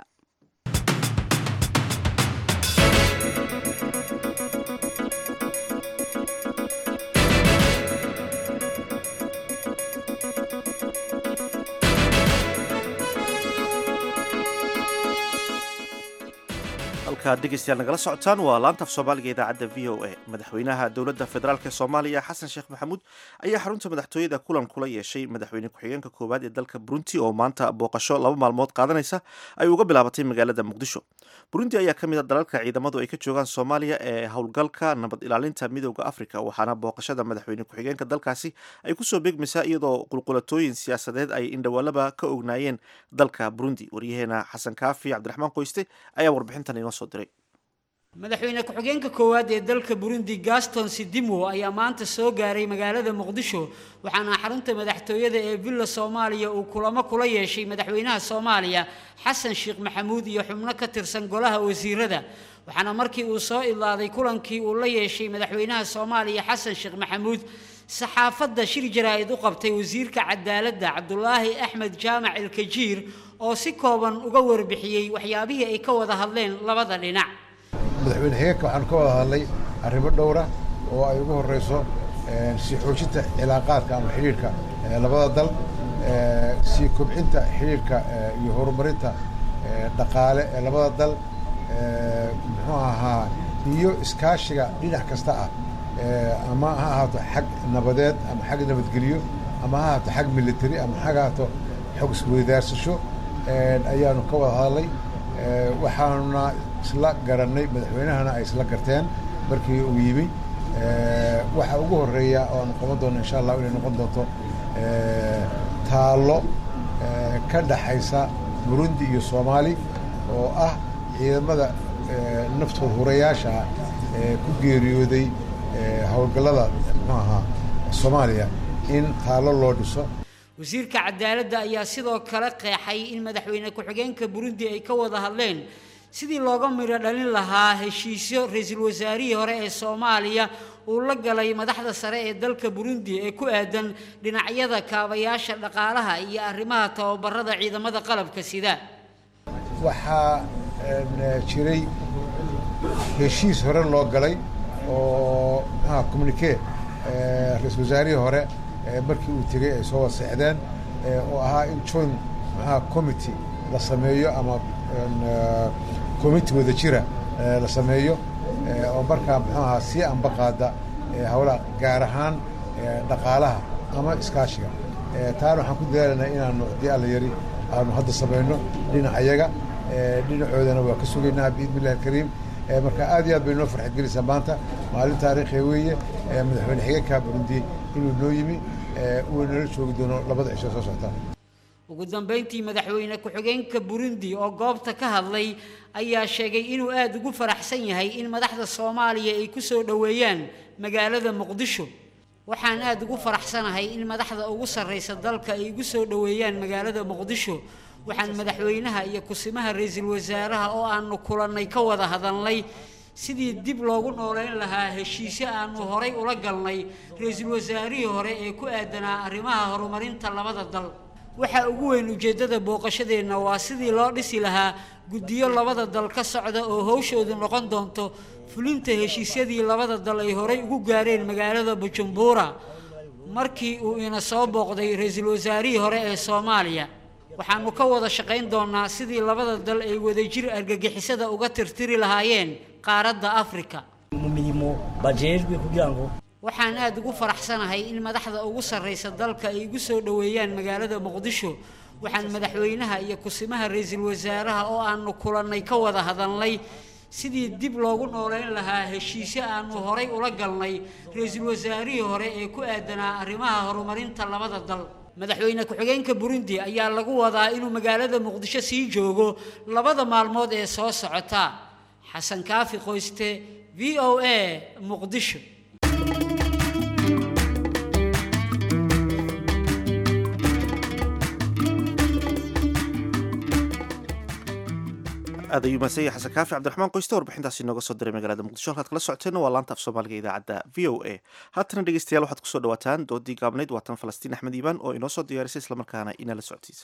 Speaker 2: halkaad dhegeystayaal nagala socotaan waa laanta af soomaaliga idaacadda v o a madaxweynaha dowladda federaalk ee soomaaliya xasan sheekh maxamuud ayaa xarunta madaxtooyada kulan kula yeeshay madaxweyne ku-xigeenka koowaad ee dalka burundi oo maanta booqasho laba maalmood qaadanaysa ay uga bilaabatay magaalada muqdisho burundi ayaa ka mid a dalalka ciidamadu ay ka joogaan soomaaliya ee howlgalka nabad ilaalinta midooda afrika waxaana booqashada madaxweyne ku-xigeenka dalkaasi ay kusoo beegmaysaa iyadoo qulqulatooyin siyaasadeed ay indhawaalaba ka ognaayeen dalka burundi waryaheena xasan kaafi cabdiraxmaan qoyste ayaa warbixintan inoo soo diray
Speaker 15: madaxweyne ku-xigeenka koowaad ee dalka burundi gaston sidimo ayaa maanta soo gaaray magaalada muqdisho waxaana xarunta madaxtooyada ee villa soomaaliya uu kulamo kula yeeshay madaxweynaha soomaaliya xasan sheekh maxamuud iyo xubno ka tirsan golaha wasiirada waxaana markii uu soo idlaaday kulankii uu la yeeshay madaxweynaha soomaaliya xasan sheekh maxamuud saxaafadda shir jaraa'id u qabtay wasiirka cadaaladda cabdulaahi axmed jaamac ilkajiir oo si kooban uga warbixiyey waxyaabihii ay ka wada hadleen labada dhinac
Speaker 16: madaxweyne xigeenka waxaanu ka wada hadlay arrimo dhowra oo ay ugu horreyso sii xoojinta cilaaqaadka ama xidhiidhka labada dal sii kobcinta xidhiidhka iyo horumarinta dhaqaale ee labada dal muxuu ahaa iyo iskaashiga dhinac kasta ah ama ha ahaato xag nabadeed ama xag nabadgelyo ama ha ahaato xag military ama ha ahaato xog isweydaarsasho ayaanu ka wada hadlay waxaanuna isla garannay madaxweynahana ay isla garteen markii uu yimi waxa ugu horreeya oo aanu qaban doonno insha allah inay noqon doonto taallo ka dhaxaysa burundi iyo soomaali oo ah ciidamada naftood hurayaasha ee ku geeriyooday howlgallada muxuu ahaa soomaaliya in taallo loo dhiso
Speaker 15: wasiirka cadaaladda ayaa sidoo kale qeexay in madaxweyne ku-xigeenka burundi ay ka wada hadleen sidii looga midho dhalin lahaa heshiisyo ra-iisul wasaarihii hore ee soomaaliya uu la galay madaxda sare ee dalka burundi ee ku aadan dhinacyada kaabayaasha dhaqaalaha iyo arrimaha tababarada ciidamada qalabka sida
Speaker 16: waxaa jiray heshiis hore loo galay oo maxaa communique ra-iisul wasaarihii hore markii uu tegey ay soo waseexdeen oo ahaa in joint maxaa committee la sameeyo ama committee wada jira la sameeyo oo markaa muxuu ahaa sii anba qaada howlaha gaar ahaan dhaqaalaha ama iskaashiga taana waxaan ku dadaalaynaa inaanu haddii alla yari aanu hadda samayno dhinacayaga dhinacoodana waa ka sugaynaa biidni illahi alkariim marka aad iyo aad bay noo farxad gelaysaa maanta maalin taariikhiya weeye madaxweyne xigeenka burundi inuu noo yimi uu nala joogi doono labada cisho soo socota
Speaker 15: ugu dambeyntii madaxweyne ku-xigeenka burundi oo goobta ka hadlay ayaa sheegay inuu aada ugu faraxsan yahay in madaxda soomaaliya ay ku soo dhoweeyaan magaalada muqdisho waxaan aada ugu faraxsanahay in madaxda ugu sarraysa dalka ay igu soo dhoweeyaan magaalada muqdisho waxaan madaxweynaha iyo kusimaha ra-iisul wasaaraha oo aanu kulannay ka wada hadalnay sidii dib loogu nooleyn lahaa heshiisyo aanu horay ula galnay ra-iisul wasaarihii hore ee ku aadanaa arrimaha horumarinta labada dal waxaa ugu weyn ujeeddada booqashadeenna waa sidii loo dhisi lahaa guddiyo labada dal ka socda oo howshoodu noqon doonto fulinta heshiisyadii labada dal ay horay ugu gaareen magaalada bujumbura markii uu ina soo booqday ra-iisul wasaarihii hore ee soomaaliya waxaanu ka wada shaqayn doonaa sidii labada dal ay wadajir argagixisada uga tirtiri lahaayeen qaaradda afrika
Speaker 17: mu mirimo bajejwe kugira ngo
Speaker 15: waxaan aada ugu faraxsanahay in madaxda ugu sarraysa dalka ay igu soo dhoweeyaan magaalada muqdisho waxaan madaxweynaha iyo kusimaha ra-iisul wasaaraha oo aanu kulannay ka wada hadalnay sidii dib loogu nooleyn lahaa heshiisyo aanu horay ula galnay ra-iisul wasaarihii hore ee ku aadanaa arrimaha horumarinta labada dal madaxweyne ku-xigeenka burundi ayaa lagu wadaa inuu magaalada muqdisho sii joogo labada maalmood ee soo socota xasan kaafi qoyste v o a muqdisho
Speaker 2: aad ayuu mahadsan yahay xasan kaafi cabdiraxmaan qoyste warbixintaasi nooga soo diray magaalada muqdisho halkaad kala socoteenna waa laanta af soomaaliga idaacadda v o a haatana dhegeystayaal waxaad kusoo dhawaataan doodii gaabnayd waatan falastiin axmed iibaan oo inoo soo diyaarisay islamarkaana inala socodsiisa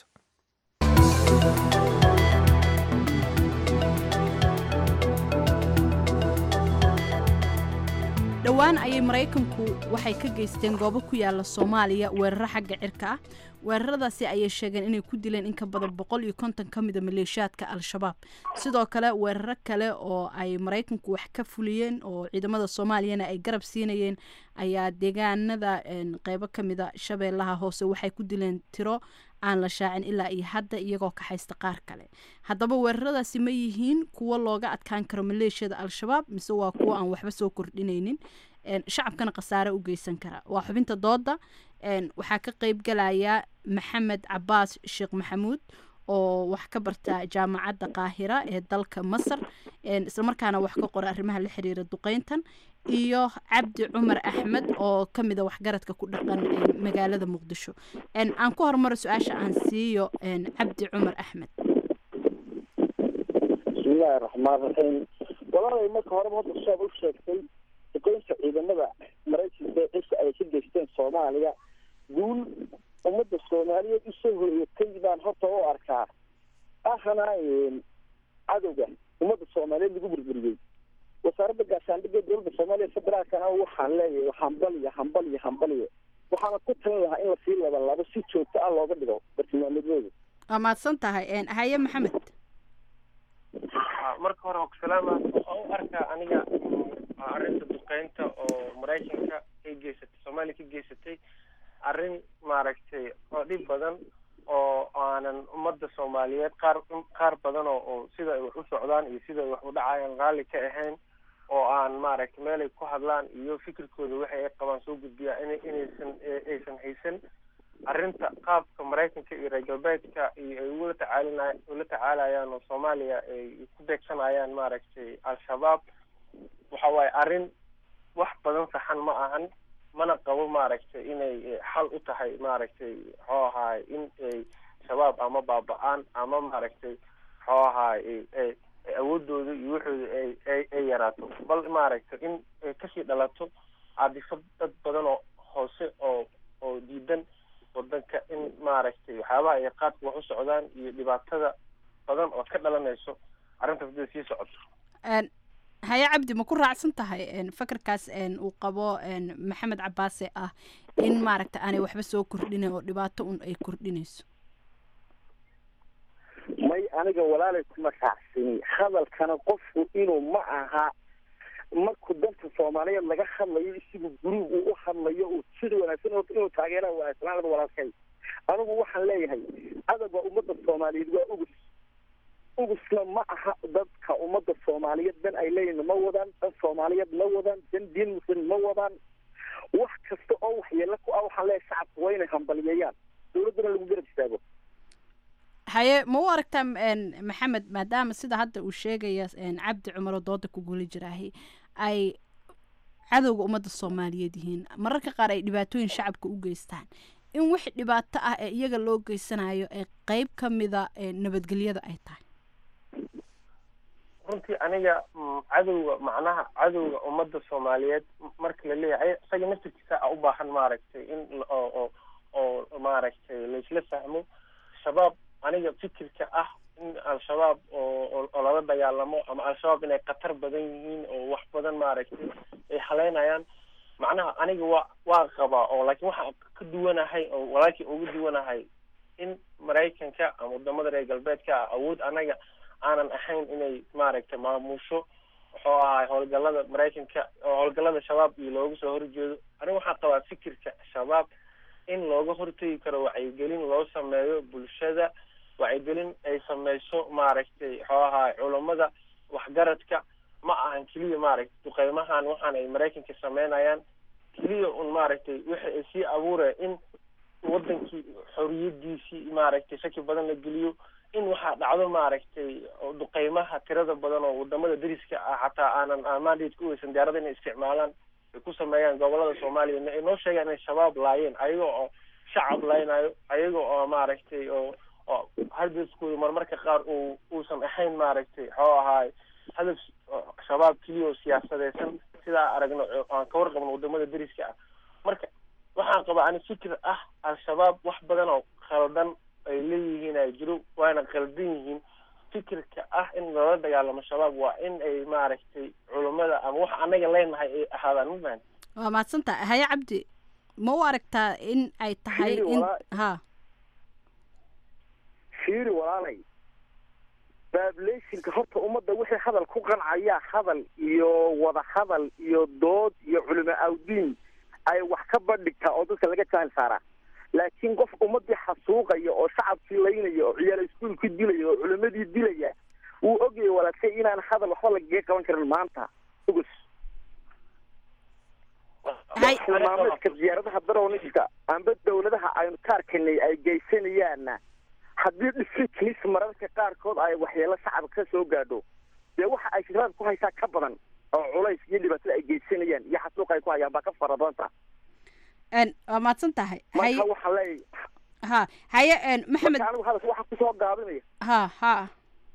Speaker 1: dhowaan ayay maraykanku waxay ka geysteen goobo ku yaala soomaaliya weeraro xagga cirka ah weeraradaasi ayay sheegeen inay ku dileen in ka badan boqol iyo konton ka mida maleeshiyaadka al-shabaab sidoo kale weeraro kale oo ay maraykanku wax ka fuliyeen oo ciidamada soomaaliyana ay garab siinayeen ayaa deegaanada qeybo ka mida shabeellaha hoose waxay ku dileen tiro aan la shaacin ilaa iyo hadda iyagoo ka haysta qaar kale haddaba weeraradaasi ma yihiin kuwo looga adkaan karo maleeshiyada al-shabaab mise waa kuwo aan waxba soo kordhinaynin shacabkana khasaare u geysan kara waa xubinta dooda waxaa ka qeyb galaya maxamed cabaas sheekh maxamuud oo wax ka barta jaamacadda qaahira ee dalka masar islamarkaana wax ka qora arrimaha la xiriira duqeyntan iyo cabdi cumar axmed oo ka mida waxgaradka ku dhaqan magaalada muqdisho aan ku hormaro su-aasha aan siiyo cabdi cumar axmed
Speaker 18: bismillahi raxmaan raxiim walaalay marka horeba hadda shaab u sheegtay duqeynta ciidamada maraykanka ee cisha ay ka geysteen soomaaliya guul ummadda soomaaliyeed usoo horeeyatay baan horta u arkaa ahana cadowga ummadda soomaaliyeed lagu burburiyey wasaaradda gaashaandhigga dowladda soomaaliya federaalkana waxaan leeyahay hambaliyo hambaliyo hambaliyo waxaana ku talin lahaa in lasii laba labo si joogto ah looga dhigo bartilmaameedooda
Speaker 1: waa mahadsan tahay haye maxamed
Speaker 19: marka hore wakusalaama waxaan u arkaa aniga arrinta duqeynta oo maraykanka ay geysatay soomaaliya ka geysatay arrin maaragtay oo dhib badan oo aanan ummadda soomaaliyeed qaar qaar badan oo oo sida ay wax u socdaan iyo sida ay wax u dhacayaan raalli ka ahayn oo aan maaragtay meelay ku hadlaan iyo fikirkooda waxay ay qabaan soo gudbiyaa ina inaysan aysan haysan arrinta qaabka maraykanka iyo reer galbeedka iyo ay ugula tacaalina ula tacaalayaan oo soomaaliya ay ku beegsanayaan maaragtay al-shabaab waxa waaye arrin wax badan saxan ma ahan mana qabo maaragtay inay xal u tahay maaragtay muxuu ahaay in ay shabaab ama baaba-aan ama maaragtay muxuu ahaay awoodooda iyo waxooda ay ay ay yaraato bal maaragtay in ay kasii dhalato caadifad dad badan oo hoose oo oo diidan wadanka in maaragtay waxyaabaha ay qaadka wax u socdaan iyo dhibaatada badan oo ka dhalanayso arrintaas hadday sii socoto
Speaker 1: haye cabdi ma ku raacsan tahay een, fakarkaas een, uu qabo een, maxamed cabaase ah in maaragta aanay waxba soo kordhinin oo dhibaato un ay kordhinayso
Speaker 18: may aniga walaalay kuma raacsani hadalkana qofku inuu ma aha markuu dalka soomaaliyeed laga hadlayo isigu guruub uu u hadlayo uu sida wanaagsan oo inuu taageera wanaagsanaan walaalkay anigu waxaan leeyahay adag waa ummadda soomaaliyeed waa ugus ugusna ma aha dadka ummadda soomaaliyeed dan ay leeyihin ma wadaan dan soomaaliyeed ma wadaan dan diin muslim ma wadaan wax kasta oo waxyeelo ku ah waxaan leeyahay shacabka waa inay hambaliyeeyaan dowladdana lagu garab istaago
Speaker 1: haye ma u aragtaa een, maxamed maadaama sida hadda uu sheegaya een, cabdi cumar oo dooda ku guli jiraahi ay cadowga ummadda soomaaliyeed yihiin mararka qaar ay dhibaatooyin shacabka u geystaan in wix dhibaato ah ee iyaga loo geysanayo ee qeyb ka mida ee nabadgelyada ay tahay
Speaker 19: runtii aniga mm, cadowga macnaha cadowga ummadda soomaaliyeed m- marka la leeyahay isaga naftirkiisa a u baahan maaragtay in la- oo oo oo maaragtay laisla fahmo shabaab aniga fikirka ah in al-shabaab oo oo- oo lala dagaalamo ama al-shabaab inay khatar badan yihiin oo wax badan maaragtay ay haleynayaan macnaha aniga waa waa qabaa oo laakiin waxaan ka duwanahay oo walaalkii uga duwanahay in maraykanka ama wadamada reer galbeedka ah awood anaga aanan ahayn inay maaragtay maamusho wuxuu ahaa howlgalada maraykanka oo howlgalada shabaab iyo looga soo horjeedo aniga waxaan qabaa fikirka shabaab in looga hortegi karo wacyigelin loo sameeyo bulshada wacyigelin ay sameyso maaragtay wuxuu ahaa culammada waxgaradka ma ahan keliya maaragtay duqeymahan waxaan ay maraykanka sameynayaan keliya un maaragtay wixi ay sii abuuraya in wadankii xoriyadiisii maaragtay shaki badan la geliyo in waxaa dhacdo maaragtay oo duqeymaha tirada badan oo wadamada deriska ah xataa aanan aan mandate ku weysan diyaarada inay isticmaalaan ay ku sameeyaan gobolada soomaaliya ay noo sheegaan inay shabaab laayeen ayaga oo shacab laynayo ayaga oo maaragtay oo oo hadafkooda marmarka qaar uu uusan ahayn maaragtay waxuu ahaay hadaf oo shabaab keliya oo siyaasadeysan sidaa aragno oo aan ka warqabno wadamada deriska ah marka waxaan qabaa ani fikir ah al-shabaab wax badan oo khaldan ay leeyihiin ay jiro waana khaldan yihiin fikirka ah in loola dagaalamo shabaab waa in ay maaragtay culummada ama wax anaga leenahay ay ahaadaan ma fahan
Speaker 1: waa mahadsantaha haye cabdi ma u aragtaa in ay tahay
Speaker 18: Fiiri,
Speaker 1: in
Speaker 18: walaa-
Speaker 1: ha
Speaker 18: fiiri walaalay bablationka horta ummadda wixii hadal ku qancaya hadal iyo wada hadal iyo dood iyo culimo awdiin ay wax ka bandhigtaa oo dadka laga jahil saaraa laakiin qof ummadii xasuuqaya oo shacabkii laynaya oo ciyaal iskuulkii dilaya oo culimadii dilaya wuu ogyahay walaashay inaan hadal waxba lagaga qaban karin maanta ugus tilmaameedka diyaaradaha darowniska amba dawladaha aynu ka arkanay ay geysanayaanna haddii dhisiknis mararka qaarkood ay waxyeelo shacabka ka soo gaadho dee waxa ay shiraad ku haysaa ka badan oo culays iyo dhibaatada ay geysanayaan iyo xasuuq ay ku hayaan baa ka fara badanta
Speaker 1: n waa mahadsan tahay haye
Speaker 18: marka waxaan leeyahay
Speaker 1: ha haye n maxamed
Speaker 18: marka anigu hadalka waxaan kusoo gaabinaya
Speaker 1: ha ha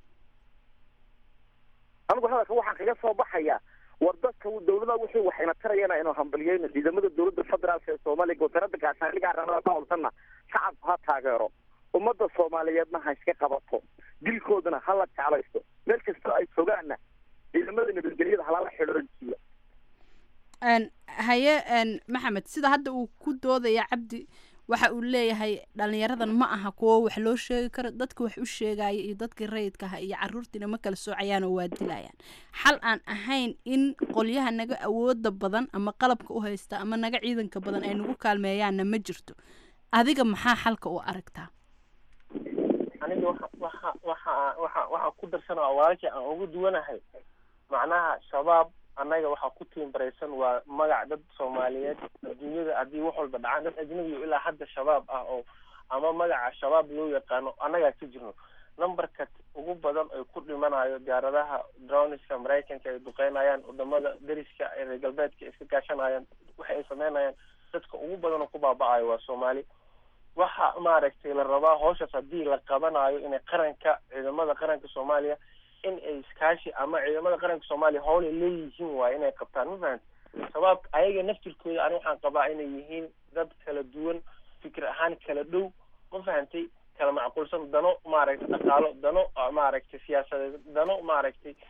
Speaker 18: anigu hadalka waxaan kaga soo baxaya war dadka dawlada wixii waxayna tarayana inuu hambaliyeyno ciidamada dawladda federaalka ee soomaaliya wasaaradda gaashaandhiga arrimada ka howlsanna shacabku ha taageero ummadda soomaaliyeedna ha iska qabato dilkoodana ha la jeclaysto meel kastoo ay joogaanna ciidamada nabadgelyada halala xidhoonjiyo
Speaker 1: n haye n maxamed sida hadda uu ku doodaya cabdi waxa uu leeyahay dhalinyaradan ma aha kuwo wax loo sheegi karo dadka wax u sheegaya iyo dadkii rayidka aha iyo caruurtiina ma kala soocayaan oo waa dilayaan xal aan ahayn in qolyaha naga awooda badan ama qalabka u haysta ama naga ciidanka badan ay nagu kaalmeeyaanna ma jirto adiga maxaa xalka u aragtaa
Speaker 19: aniga waxa waxa waxa waxa waxaan ku darsanaa walaalkii aan ugu duwanahay macnaha shabaab annaga waxaa ku tiimbaraysan waa magac dad soomaaliyeed adduunyada haddii wax walba dhacaan dad ajnabi oo ilaa hadda shabaab ah oo ama magaca shabaab loo yaqaano annagaa ka jirno numberka ugu badan ay ku dhimanayo diyaaradaha droniska maraykanka ay duqeynayaan wadamada deriska ee reer galbeedka iska gaashanayaan waxa ay sameynayaan dadka ugu badan oo ku baaba'ayo waa soomaali waxa maaragtay la rabaa hawshaas haddii la qabanayo inay qaranka ciidamada qaranka soomaaliya in ay iskaashi ama ciidamada qaranka soomaaliya howlay leeyihiin waaye inay qabtaan ma fahamti shabaab ayaga naftirkooda ani waxaan qabaa inay yihiin dad kala duwan fikir ahaan kala dhow ma fahantay kala macquulsan dano maaragtay dhaqaalo dano ah, maaragtay siyaasadeed dano maaragtay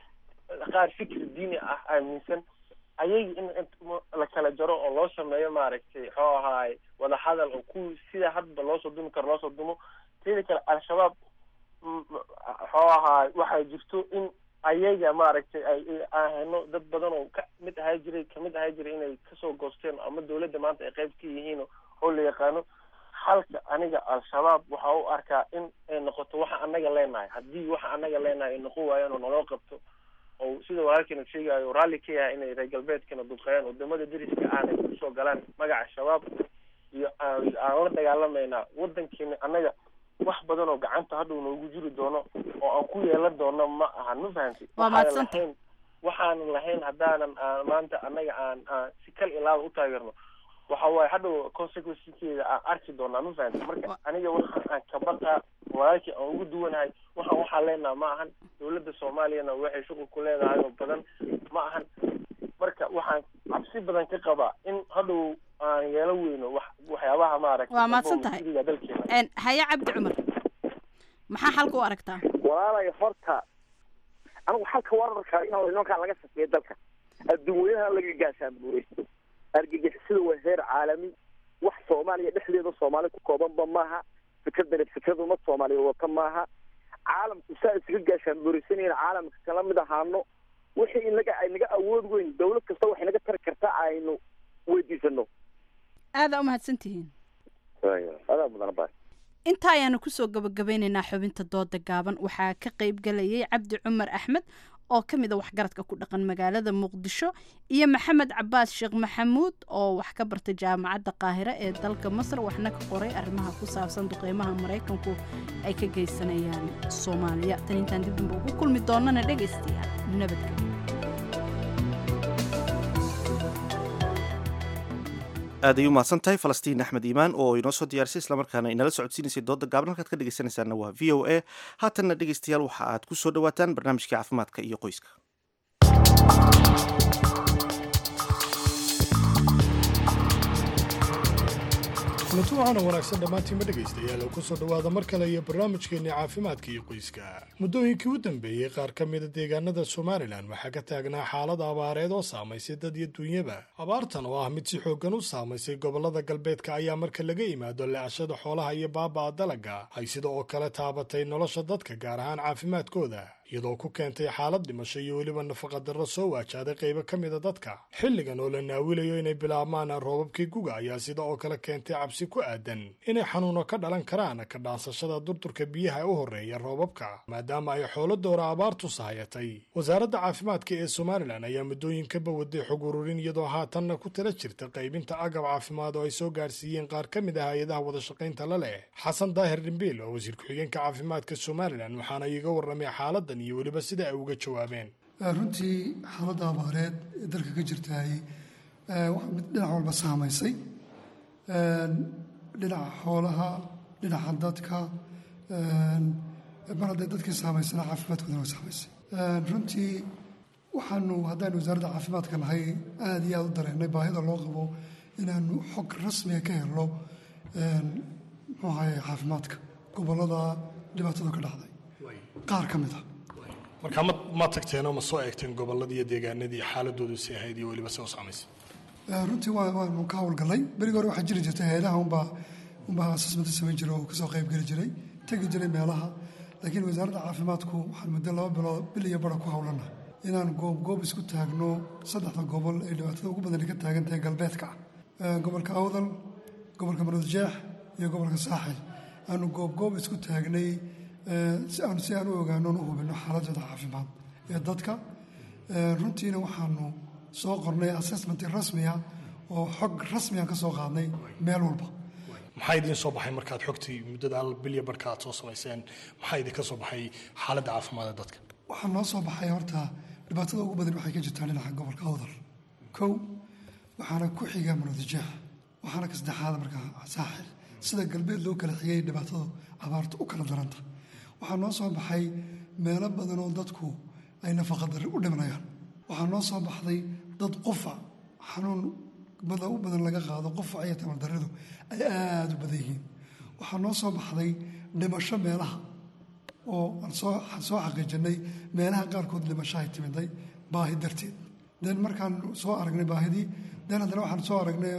Speaker 19: qaar fikir diini ah aaminsan ayaga in la kala jaro oo loo sameeyo maaragtay muxuu ahaay wadahadal oo ku sida hadba loosoo dumi karo loosoo dumo teeda kale al-shabaab muxuu ahaay waxaa jirto in ayaga maaragtay ay ahayno dad badan oo ka mid ahaa jiray kamid ahaa jiray inay kasoo goosteen ama dawladda maanta ay qayb ka yihiin oo la yaqaano halka aniga al-shabaab waxa u arkaa in ay noqoto waxa anaga leenahay haddii waxa anaga leenahay ay noqon waayaan oo naloo qabto oo sida walaalkeena sheegayo raalli ka yahay inay reer galbeedkana duqeeyaan wadamada deriska aanay kusoo galaan magaca shabaab iyo aan la dagaalamayna wadankeena annaga wax badan oo gacanta hadhow noogu jiri doono oo aan ku yeelan doono ma ahan ma fahamtay
Speaker 1: Waa mahadsanta.
Speaker 19: lahayn waxaanan lahayn haddaanan aan maanta annaga aan aan si kal ilaada u taageerno waxa waaye hadhow consequencekeeda aan arki doonaa ma fahamtay marka aniga waxa aan ka baqaa walaalkii aan ugu duwanahay waxaan waxaa leenaha ma ahan dawladda soomaaliyana waxay shuqul ku leedahay oo badan ma ahan marka waxaan cabsi badan ka qabaa in hadhow aan yeelo weyno wax waxyaabaha maaragtay
Speaker 1: Waa mahadsan tahay.
Speaker 19: masiiriga dalkeena
Speaker 1: Een, haye cabdi cumar maxaa xalka u aragtaa
Speaker 18: walaalay horta anigu xalka wararka in nimankaa laga shaqeeyo dalka adduunweynaha laga gaashaan buuraysto argagixisada waa heer caalami wax soomaaliya dhexdeeda soomaali ku koobanba maaha fikradani fikrad umad soomaaliya wata maaha caalamku saa isaga gaashaan buuraysanayna caalamka kala mid ahaano wixii inaga ay naga awood weyn dawlad kasta waxay naga tari karta aynu weydiisano
Speaker 1: aada u mahadsantihiin
Speaker 18: adaa mudana baa
Speaker 1: intaa ayaanu kusoo gabagabeynaynaa xubinta dooda gaaban waxaa ka qayb galayay cabdi cumar axmed oo ka mid a waxgaradka ku dhaqan magaalada muqdisho iyo maxamed cabaas sheekh maxamuud oo wax ka bartay jaamacadda qaahire ee dalka masar waxna ka qoray arrimaha ku saabsan duqeymaha maraykanku ay ka geysanayaan soomaaliya tan intaan dib dambe ugu kulmi doonana dhegaystayaal nabadgelyo
Speaker 2: aad ay u mahadsan tahay falastiin axmed iimaan oo inoo soo diyaarisay islamarkaana inala socodsiinaysay dooda gaaban halkaad ka dhegeysanaysaana waa v o a haatanna dhegeystayaal waxa aad ku soo dhowaataan barnaamijkii caafimaadka iyo qoyska
Speaker 20: kulanti waxaana wanaagsan dhammaantiinma dhegaystayaal oo kusoo dhowaada mar kale iyo barnaamijkeenni caafimaadka iyo qoyska muddooyinkii u dambeeyey qaar ka mida deegaanada somalilan waxaa ka taagnaa xaalad abaareed oo saamaysay dad iyo duunyaba abaartan oo ah mid si xooggan u saamaysay gobollada galbeedka ayaa marka laga yimaado le'ashada xoolaha iyo baaba'a dalagga ay sida oo kale taabatay nolosha dadka gaar ahaan caafimaadkooda iyadoo ku keentay xaalad dhimasho iyo weliba nafaqadarro soo waajahday qaybo ka mida dadka xilligan oo la naawilayo inay bilaabmaan roobabkii guga ayaa sida oo kale keentay cabsi ku aadan inay xanuuno ka dhalan karaan ka dhaansashada durdurka biyaha u horreeya roobabka maadaama ay xoolo doora abaartu sahayatay wasaaradda caafimaadka ee somalilan ayaa muddooyinkaba waday xog ururin iyadoo haatanna ku tala jirta qaybinta agab caafimaad oo ay soo gaarsiiyeen qaar ka mid ah hay-adaha wadashaqaynta la leh xasan daahir dhimbiil oo wasiir ku-xigeenka caafimaadka somalilan waxaana iiga warramay xaaladan iyo weliba sida ay uga jawaabeen
Speaker 21: runtii xaaladda abaareed ee dalka ka jirtaay waa mid dhinac walba saamaysay dhinaca xoolaha dhinaca dadka mar hadday dadkii saamaysana caafimaadkoodana waa saamaysay runtii waxaanu haddaan wasaaradda caafimaadka nahay aada iyo aada u dareennay baahida loo qabo inaanu xog rasmiga ka helno muxuu ahaye caafimaadka gobollada dhibaatadu ka dhacday qaar ka mid a
Speaker 20: markaa ma ma tagteenoo ma soo eegteen gobolladii iyo deegaanadii xaaladoodu si ahayd iyo weliba se u saamaysay
Speaker 21: runtii waa waanu ka howlgallay berigi hore waxaa jiri jirtay hay-adaha unbaa unbaa assessmenta samayn jiray oo kasoo qayb geli jiray tegi jiray meelaha laakiin wasaaradda caafimaadku waxaan muddo laba bilood bil iyo bara ku howlana inaan goob goob isku taagno saddexda gobol ee dhibaatada ugu badan ka taagan tahay galbeedka ah gobolka awdal gobolka maroodjeex iyo gobolka saaxil aanu goob goob isku taagnay si aan si aan u ogaano u hubino xaaladooda caafimaad ee dadka runtiina waxaanu soo qornay assessment rasmiya oo xog rasmiyan ka soo qaadnay meel walba
Speaker 20: maxaa idiin soo baxay markaad xogtii muddada al bilya barhka aad soo samayseen maxaa idinka soo baxay xaaladda caafimaad ee dadka
Speaker 21: waxaa noo soo baxay horta dhibaatada ugu badan waxay ka jirtaa dhinaca gobolka awdal kow waxaana ku xiga maroodijeex waxaana ka saddexaada markaa saaxil sida galbeed loo kala xigay dhibaatadu abaartu u kala daranta waxaa noo soo baxay meelo badan oo dadku ay nafaqadarri u dhimanayaan waxaa noo soo baxday dad qufac xanuun bada u badan laga qaado qufac iyo tamardarridu ay aada u badan yihiin waxaa noo soo baxday dhimasho meelaha oo aan soo aan soo xaqiijinay meelaha qaarkood dhimasho ay timiday baahi darteed den markaan soo aragnay baahidii den haddana waxaan soo aragnay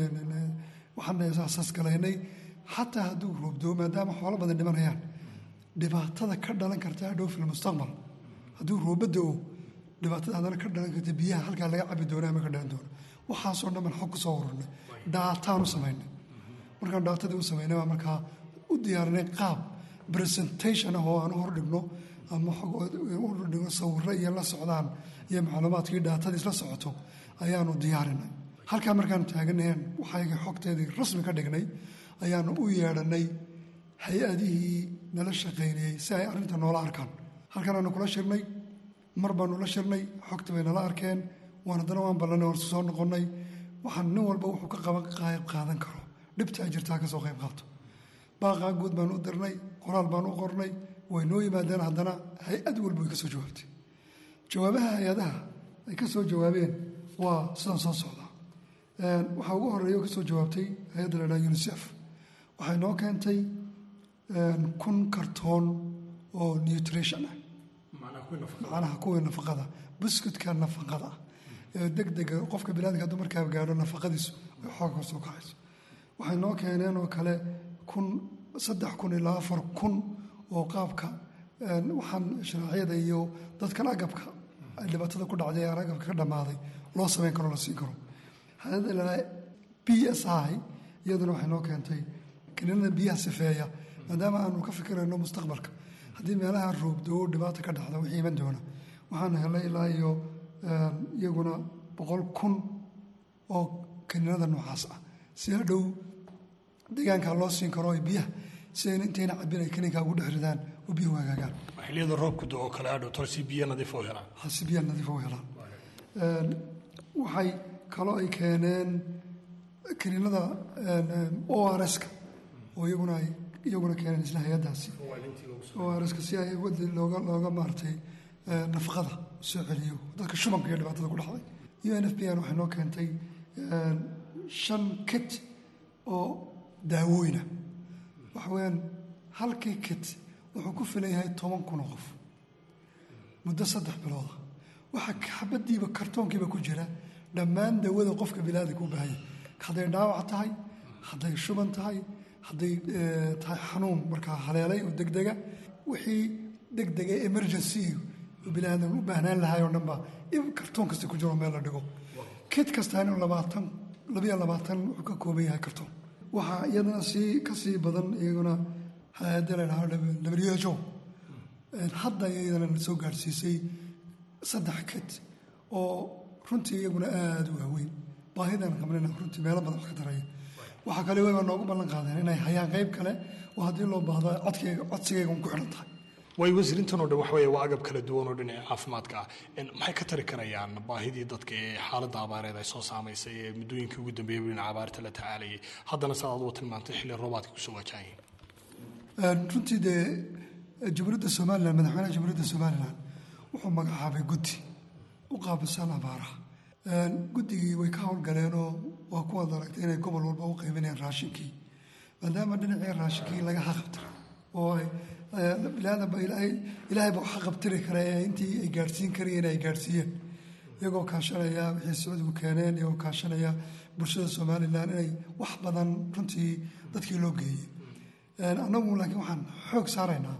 Speaker 21: waxaan saasgalaynay xataa hadduu roobdoo maadaama xoolo badan dhimanayaan dhibaatada ka dhalan karta hadhow fil mustaqbal hadduu roobada o dhibaatada haddana ka dhalan karta biyaha halkaa laga cabi doona ama ka dhalan doona waxaasoo dhan baan xog ku soo ururnay dhaataan u samaynay markaan dhaatadii u samaynay baa markaa u diyaarinay qaab presentation ah oo aan u hordhigno ama hordhigno sawirro iyo la socdaan iyo macluumaadkii dhaatadii isla socoto ayaanu diyaarinay halkaa markaan taaganaheen waxayga xogteedii rasmi ka dhignay ayaanu u yeedhanay hay-adihii nala shaqaynayey si ay arrinta noola arkaan halkan aanu kula shirnay mar baanu la shirnay xogta bay nala arkeen waan haddana waan ballanay waan soo noqonnay waxaan nin walba wuxuu ka qaban qayb qaadan karo dhibta ay jirtaa ka soo qayb qaato baaqaa guud baan u dirnay qoraal baan u qornay way noo yimaadeen haddana hay-ad walba way ka soo jawaabtay jawaabaha hay-adaha ay ka soo jawaabeen waa sidan soo socdaa waxaa ugu horeeya oo ka soo jawaabtay hay-adda la dhaha unisef waxay noo keentay kun kartoon oo nutrition ah macnaha kuwii nafaqada buskudka nafaqada ee degdega qofka bilaadka hadduu markaa gaadho nafaqadiisu ay xooga soo kacayso waxay noo keeneen oo kale kun saddex kun ilaa afar kun oo qaabka waxaan sharaacyada iyo dadkan agabka ay dhibaatada ku dhacday aan agabka ka dhammaaday loo samayn karo la siin karo hay-adda ilaa b s i iyaduna waxay noo keentay kaniinada biyaha sifeeya maadaama aanu ka fikirayno mustaqbalka haddii meelaha roobdoo dhibaata ka dhacda wixii iman doona waxaan helay ilaa iyo iyaguna boqol kun oo kaniinada noocaas ah si hadhow deegaanka loo siin karo biyaha si ayna intayna cabin ay kaniinka ugu dhex ridaan oo biyuhu hagaagaan
Speaker 20: xilliyada roobku do oo kale hadhow tor si biyo nadiif u helaan
Speaker 21: ha si biyo nadiif u helaan waxay kaloo ay keeneen kaniinada o r s-ka oo iyaguna ay iyaguna keeneen isla hay-addaasi o r s-ka si ay wadi looga looga maartay nafaqada soo celiyo dadka shubanka iyo dhibaatada ku dhacday u n f b n waxay noo keentay shan kit oo daawooyina waxa weeyaan halkii kit wuxuu ku filan yahay toban kun oo qof muddo saddex bilooda waxaa xabadiiba kartoonkiiba ku jira dhammaan dawada qofka bilaadanka u baahanya hadday dhaawac tahay hadday shuban tahay hadday tahay xanuun markaa haleelay oo degdega wixii degdega emergency bilaadan u baahnaan lahay oo dhan baa kartoon kasta ku jiro meel la dhigo kid kasta inuu labaatan labiyo labaatan wuxuu ka kooban yahay kartoon waxaa iyadana sii ka sii badan iyaguna hay-adda la dhaho w h o hadda iyadana soo gaadhsiisay saddex kid oo runtii iyaguna aada u waaweyn baahidan qabnayna runtii meelo badan wax ka daraya waxaa kale waa noogu ballan qaadeen inay hayaan qayb kale oo haddii loo baahdo codkayga codsigayga un ku xidhan tahay
Speaker 20: way wasiirintan oo dhan waxa weeye waa agab kala duwan oo dhinaca caafimaadka ah maxay ka tari karayaan baahidii dadka ee xaaladda abaareed ay soo saamaysay ee muddooyinkii ugu dambeeyay dhinaca abaarta la tacaalayay haddana saad adugu tilmaantay xilli roobaadka kusoo wajahayin
Speaker 21: runtii dee jamhuuriyadda somalilan madaxweynaha jamhuuriyadda somalilan wuxuu magacaabay guddi u qaabilsan abaaraha guddigii way ka howlgaleenoo waa kuwaad aragtay inay gobol walba u qaybinayaan raashinkii maadaama dhinacii raashinkii laga haqabtiray oo ay bilaadanba ilaahay ba waxa qabtiri kara ee intii ay gaadhsiin karayeen ay gaadhsiiyeen iyagoo kaashanaya wixii sacuudigu keeneen iyagoo kaashanaya bulshada somalilan inay wax badan runtii dadkii loo geeyey annagu laakiin waxaan xoog saaraynaa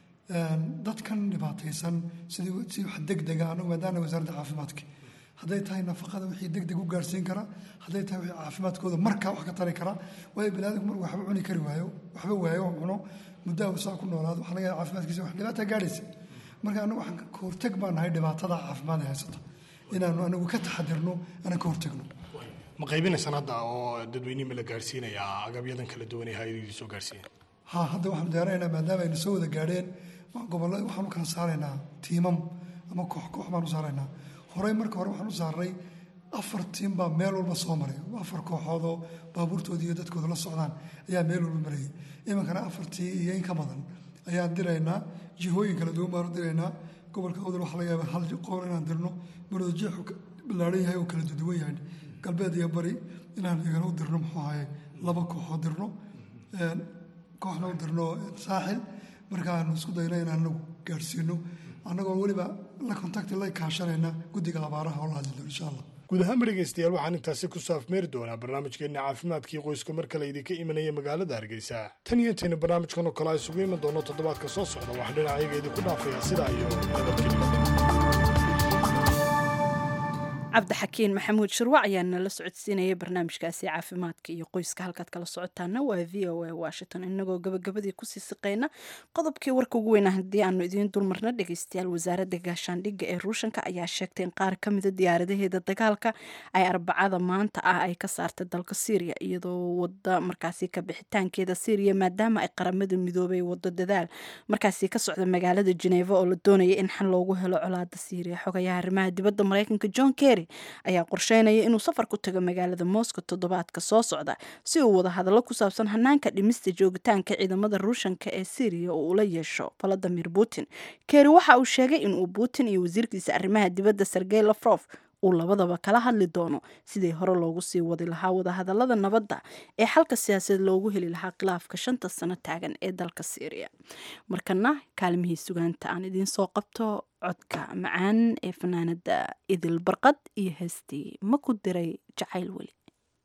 Speaker 21: dadkan dhibaataysan sidii si wax degdega anagu maadaana wasaaradda caafimaadka hadday tahay nafaqada wixii degdeg u gaarsiin kara hadday tahay wixii caafimaadkooda markaa wax ka tari kara waayo biniaadamku markuu waxba cuni kari waayo waxba waayo oo cuno muddo uu saa ku noolaado waxaa laga yaaba caafimaadkiisa wax dhibaata gaadhaysa marka anagu waxaan ka horteg baan nahay dhibaatada caafimaad ee haysata inaanu anagu ka taxadirno aanan ka hortegno
Speaker 20: ma qaybinaysaan hadda oo dadweynihii ma la gaarsiinayaa agabyadan kala duwan ee hay-adihii soo gaarsiiyeen
Speaker 21: ha hadda waxaanu diyaarinaynaa maadaama aynu soo wada gaadheen gobollo waxaanu kala saaraynaa tiimam ama koox koox baanu saaraynaa horey marka hore waxaan u saaray afar tiim baa meel walba soo maray afar kooxood oo baabuurtooda iyo dadkooda la socdaan ayaa meel walba marayay iminkana afartii iyo in ka badan ayaan diraynaa jihooyin kala duwan baanu diraynaa gobolka odol waxaa laga yaaba hal qoor inaan dirno marooda jeexu ballaaran yahay oo kala duwan yahay galbeed iyo bari inaan iyagana u dirno muxuu ahaye laba kooxoo dirno kooxna u dirno saaxil markaanu isku dayno inaan anagu gaadhsiino annagoo weliba la kontakti la kaashanayna guddiga abaaraha oo la hadli doono insha allah
Speaker 20: guud ahaanba dhegaystayaal waxaan intaasi ku saafmeeri doonaa barnaamijkeenna caafimaadkii qoyska mar kale idinka imanaya magaalada hargeysa tan iyo intayna barnaamijkan oo kale a isugu iman doono toddobaadka soo socda waxaan dhinacayaga idinku dhaafayaa sidaa iyo nabadgelyo
Speaker 1: cabdixakiin maxamuud shirwac ayaa nala socodsiinaya barnaamijkaasi caafimaadka iyo qoyska halkaad kala socotaana waa v o a washington inagoo gabagabadii kusii siqeyna qodobkii warka ugu weyna haddii aanu idiin dulmarna dhegeystayaal wasaaradda gaashaandhigga ee ruushanka ayaa sheegtay in qaar kamida diyaaradaheeda dagaalka ay arbacada maanta ah ay ka saartay dalka syriya iyadoo wada markaasi ka bixitaankeeda syriya maadaama ay qaramada midoobay wado dadaal markaasi ka socda magaalada geneva oo la doonaya in xal loogu helo colaada syriya xogayaha arrimaha dibadda mareykanka john kerry ayaa qorsheynaya inuu safar ku tago magaalada moscow toddobaadka soo socda si uu wada hadallo ku saabsan hanaanka dhimista joogitaanka ciidamada ruushanka ee syriya oo ula yeesho valadimir putin kerry waxa uu sheegay inuu putin iyo wasiirkiisa arrimaha dibadda sergey lafrof uu labadaba kala hadli doono sidii hore loogu sii wadi lahaa wadahadalada nabadda ee xalka siyaasadeed loogu heli lahaa khilaafka shanta sano taagan ee dalka syriya markana kaalmihii sugaanta aan idiin soo qabto codka macaan ee fanaanada idil barqad iyo heestii ma ku diray jacayl weli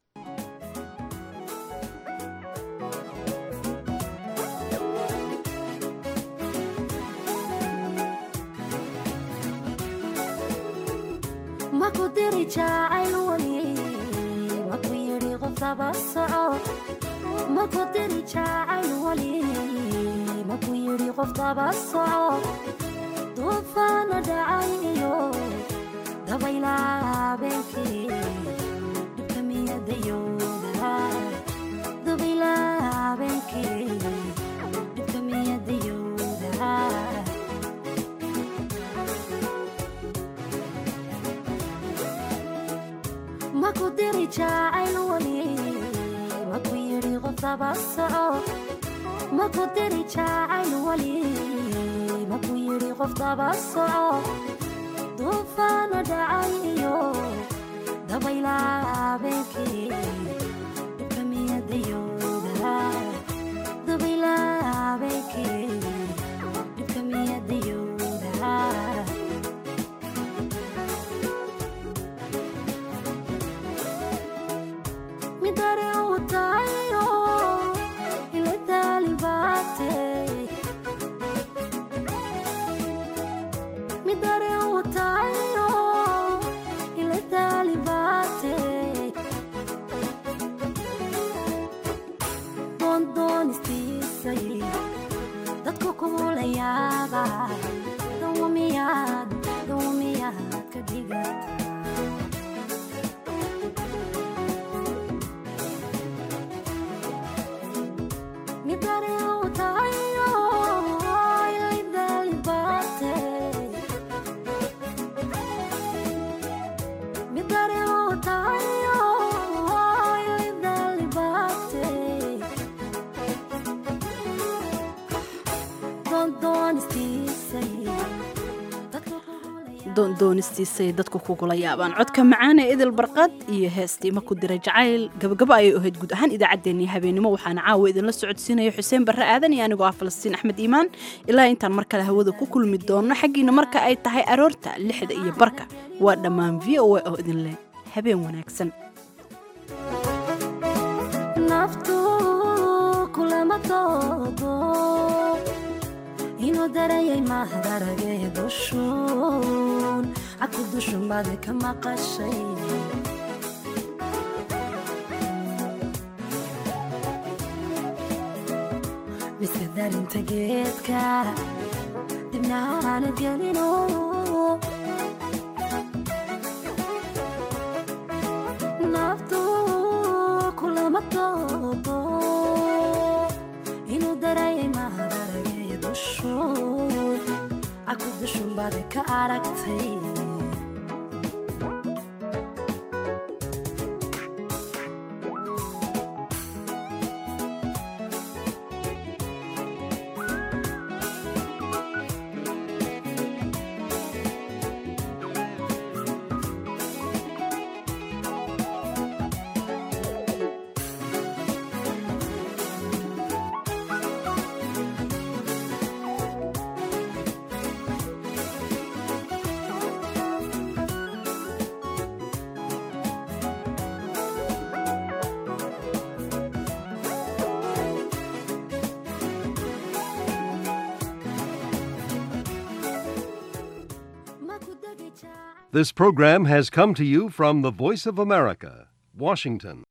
Speaker 4: maku diri jacayl weli maku yidhi qofdaba soco maku diri jacayl weli maku yidhi qofdaba soco duufaana dhacay iyo dabayla habeenkii dhibka miyadayooda dabayla habeenkii dhibka miyadayooda maku diri jacayl weli maku yidhi qofdaba soco maku diri jacayl weli maku yidhi qofdaba soco duufaana dhacay iyo dabayla habeenkii dhibka miyadayooda dabayla habeenkii dhibka miyadayooda midare utayo ile talibate midare utayo ile talibate dondoonistisay dadku kugula yaaba dawamiyaad dawamiyaad ka dhigata midare utayo ile talibate midare utayo ile talibate dondoonistisay
Speaker 1: doonistiisay dadku kugula yaabaan codka macaan ee idil barqad iyo heestii ma ku diray jacayl gabagabo ayay ahayd guud ahaan idaacaddeenii habeenimo waxaana caawa idinla socodsiinaya xuseen barre aadan iyo anigoo ah falastiin axmed iimaan ilaa intaan mar kale hawada ku kulmi doonno xaggiina marka ay tahay aroorta lixda iyo barka waa dhammaan v o a oo idin leh habeen wanaagsan
Speaker 4: naftu kulama doodo inuu darayay mahdaragee dushuun cadku dushun baad ka maqashay miska darinta geedka dibnaana gelino naftu kulama doodo inuu darayay mahdaragee dushuun cadku dushun baad ka aragtay
Speaker 3: This program has come to you from the Voice of America, Washington.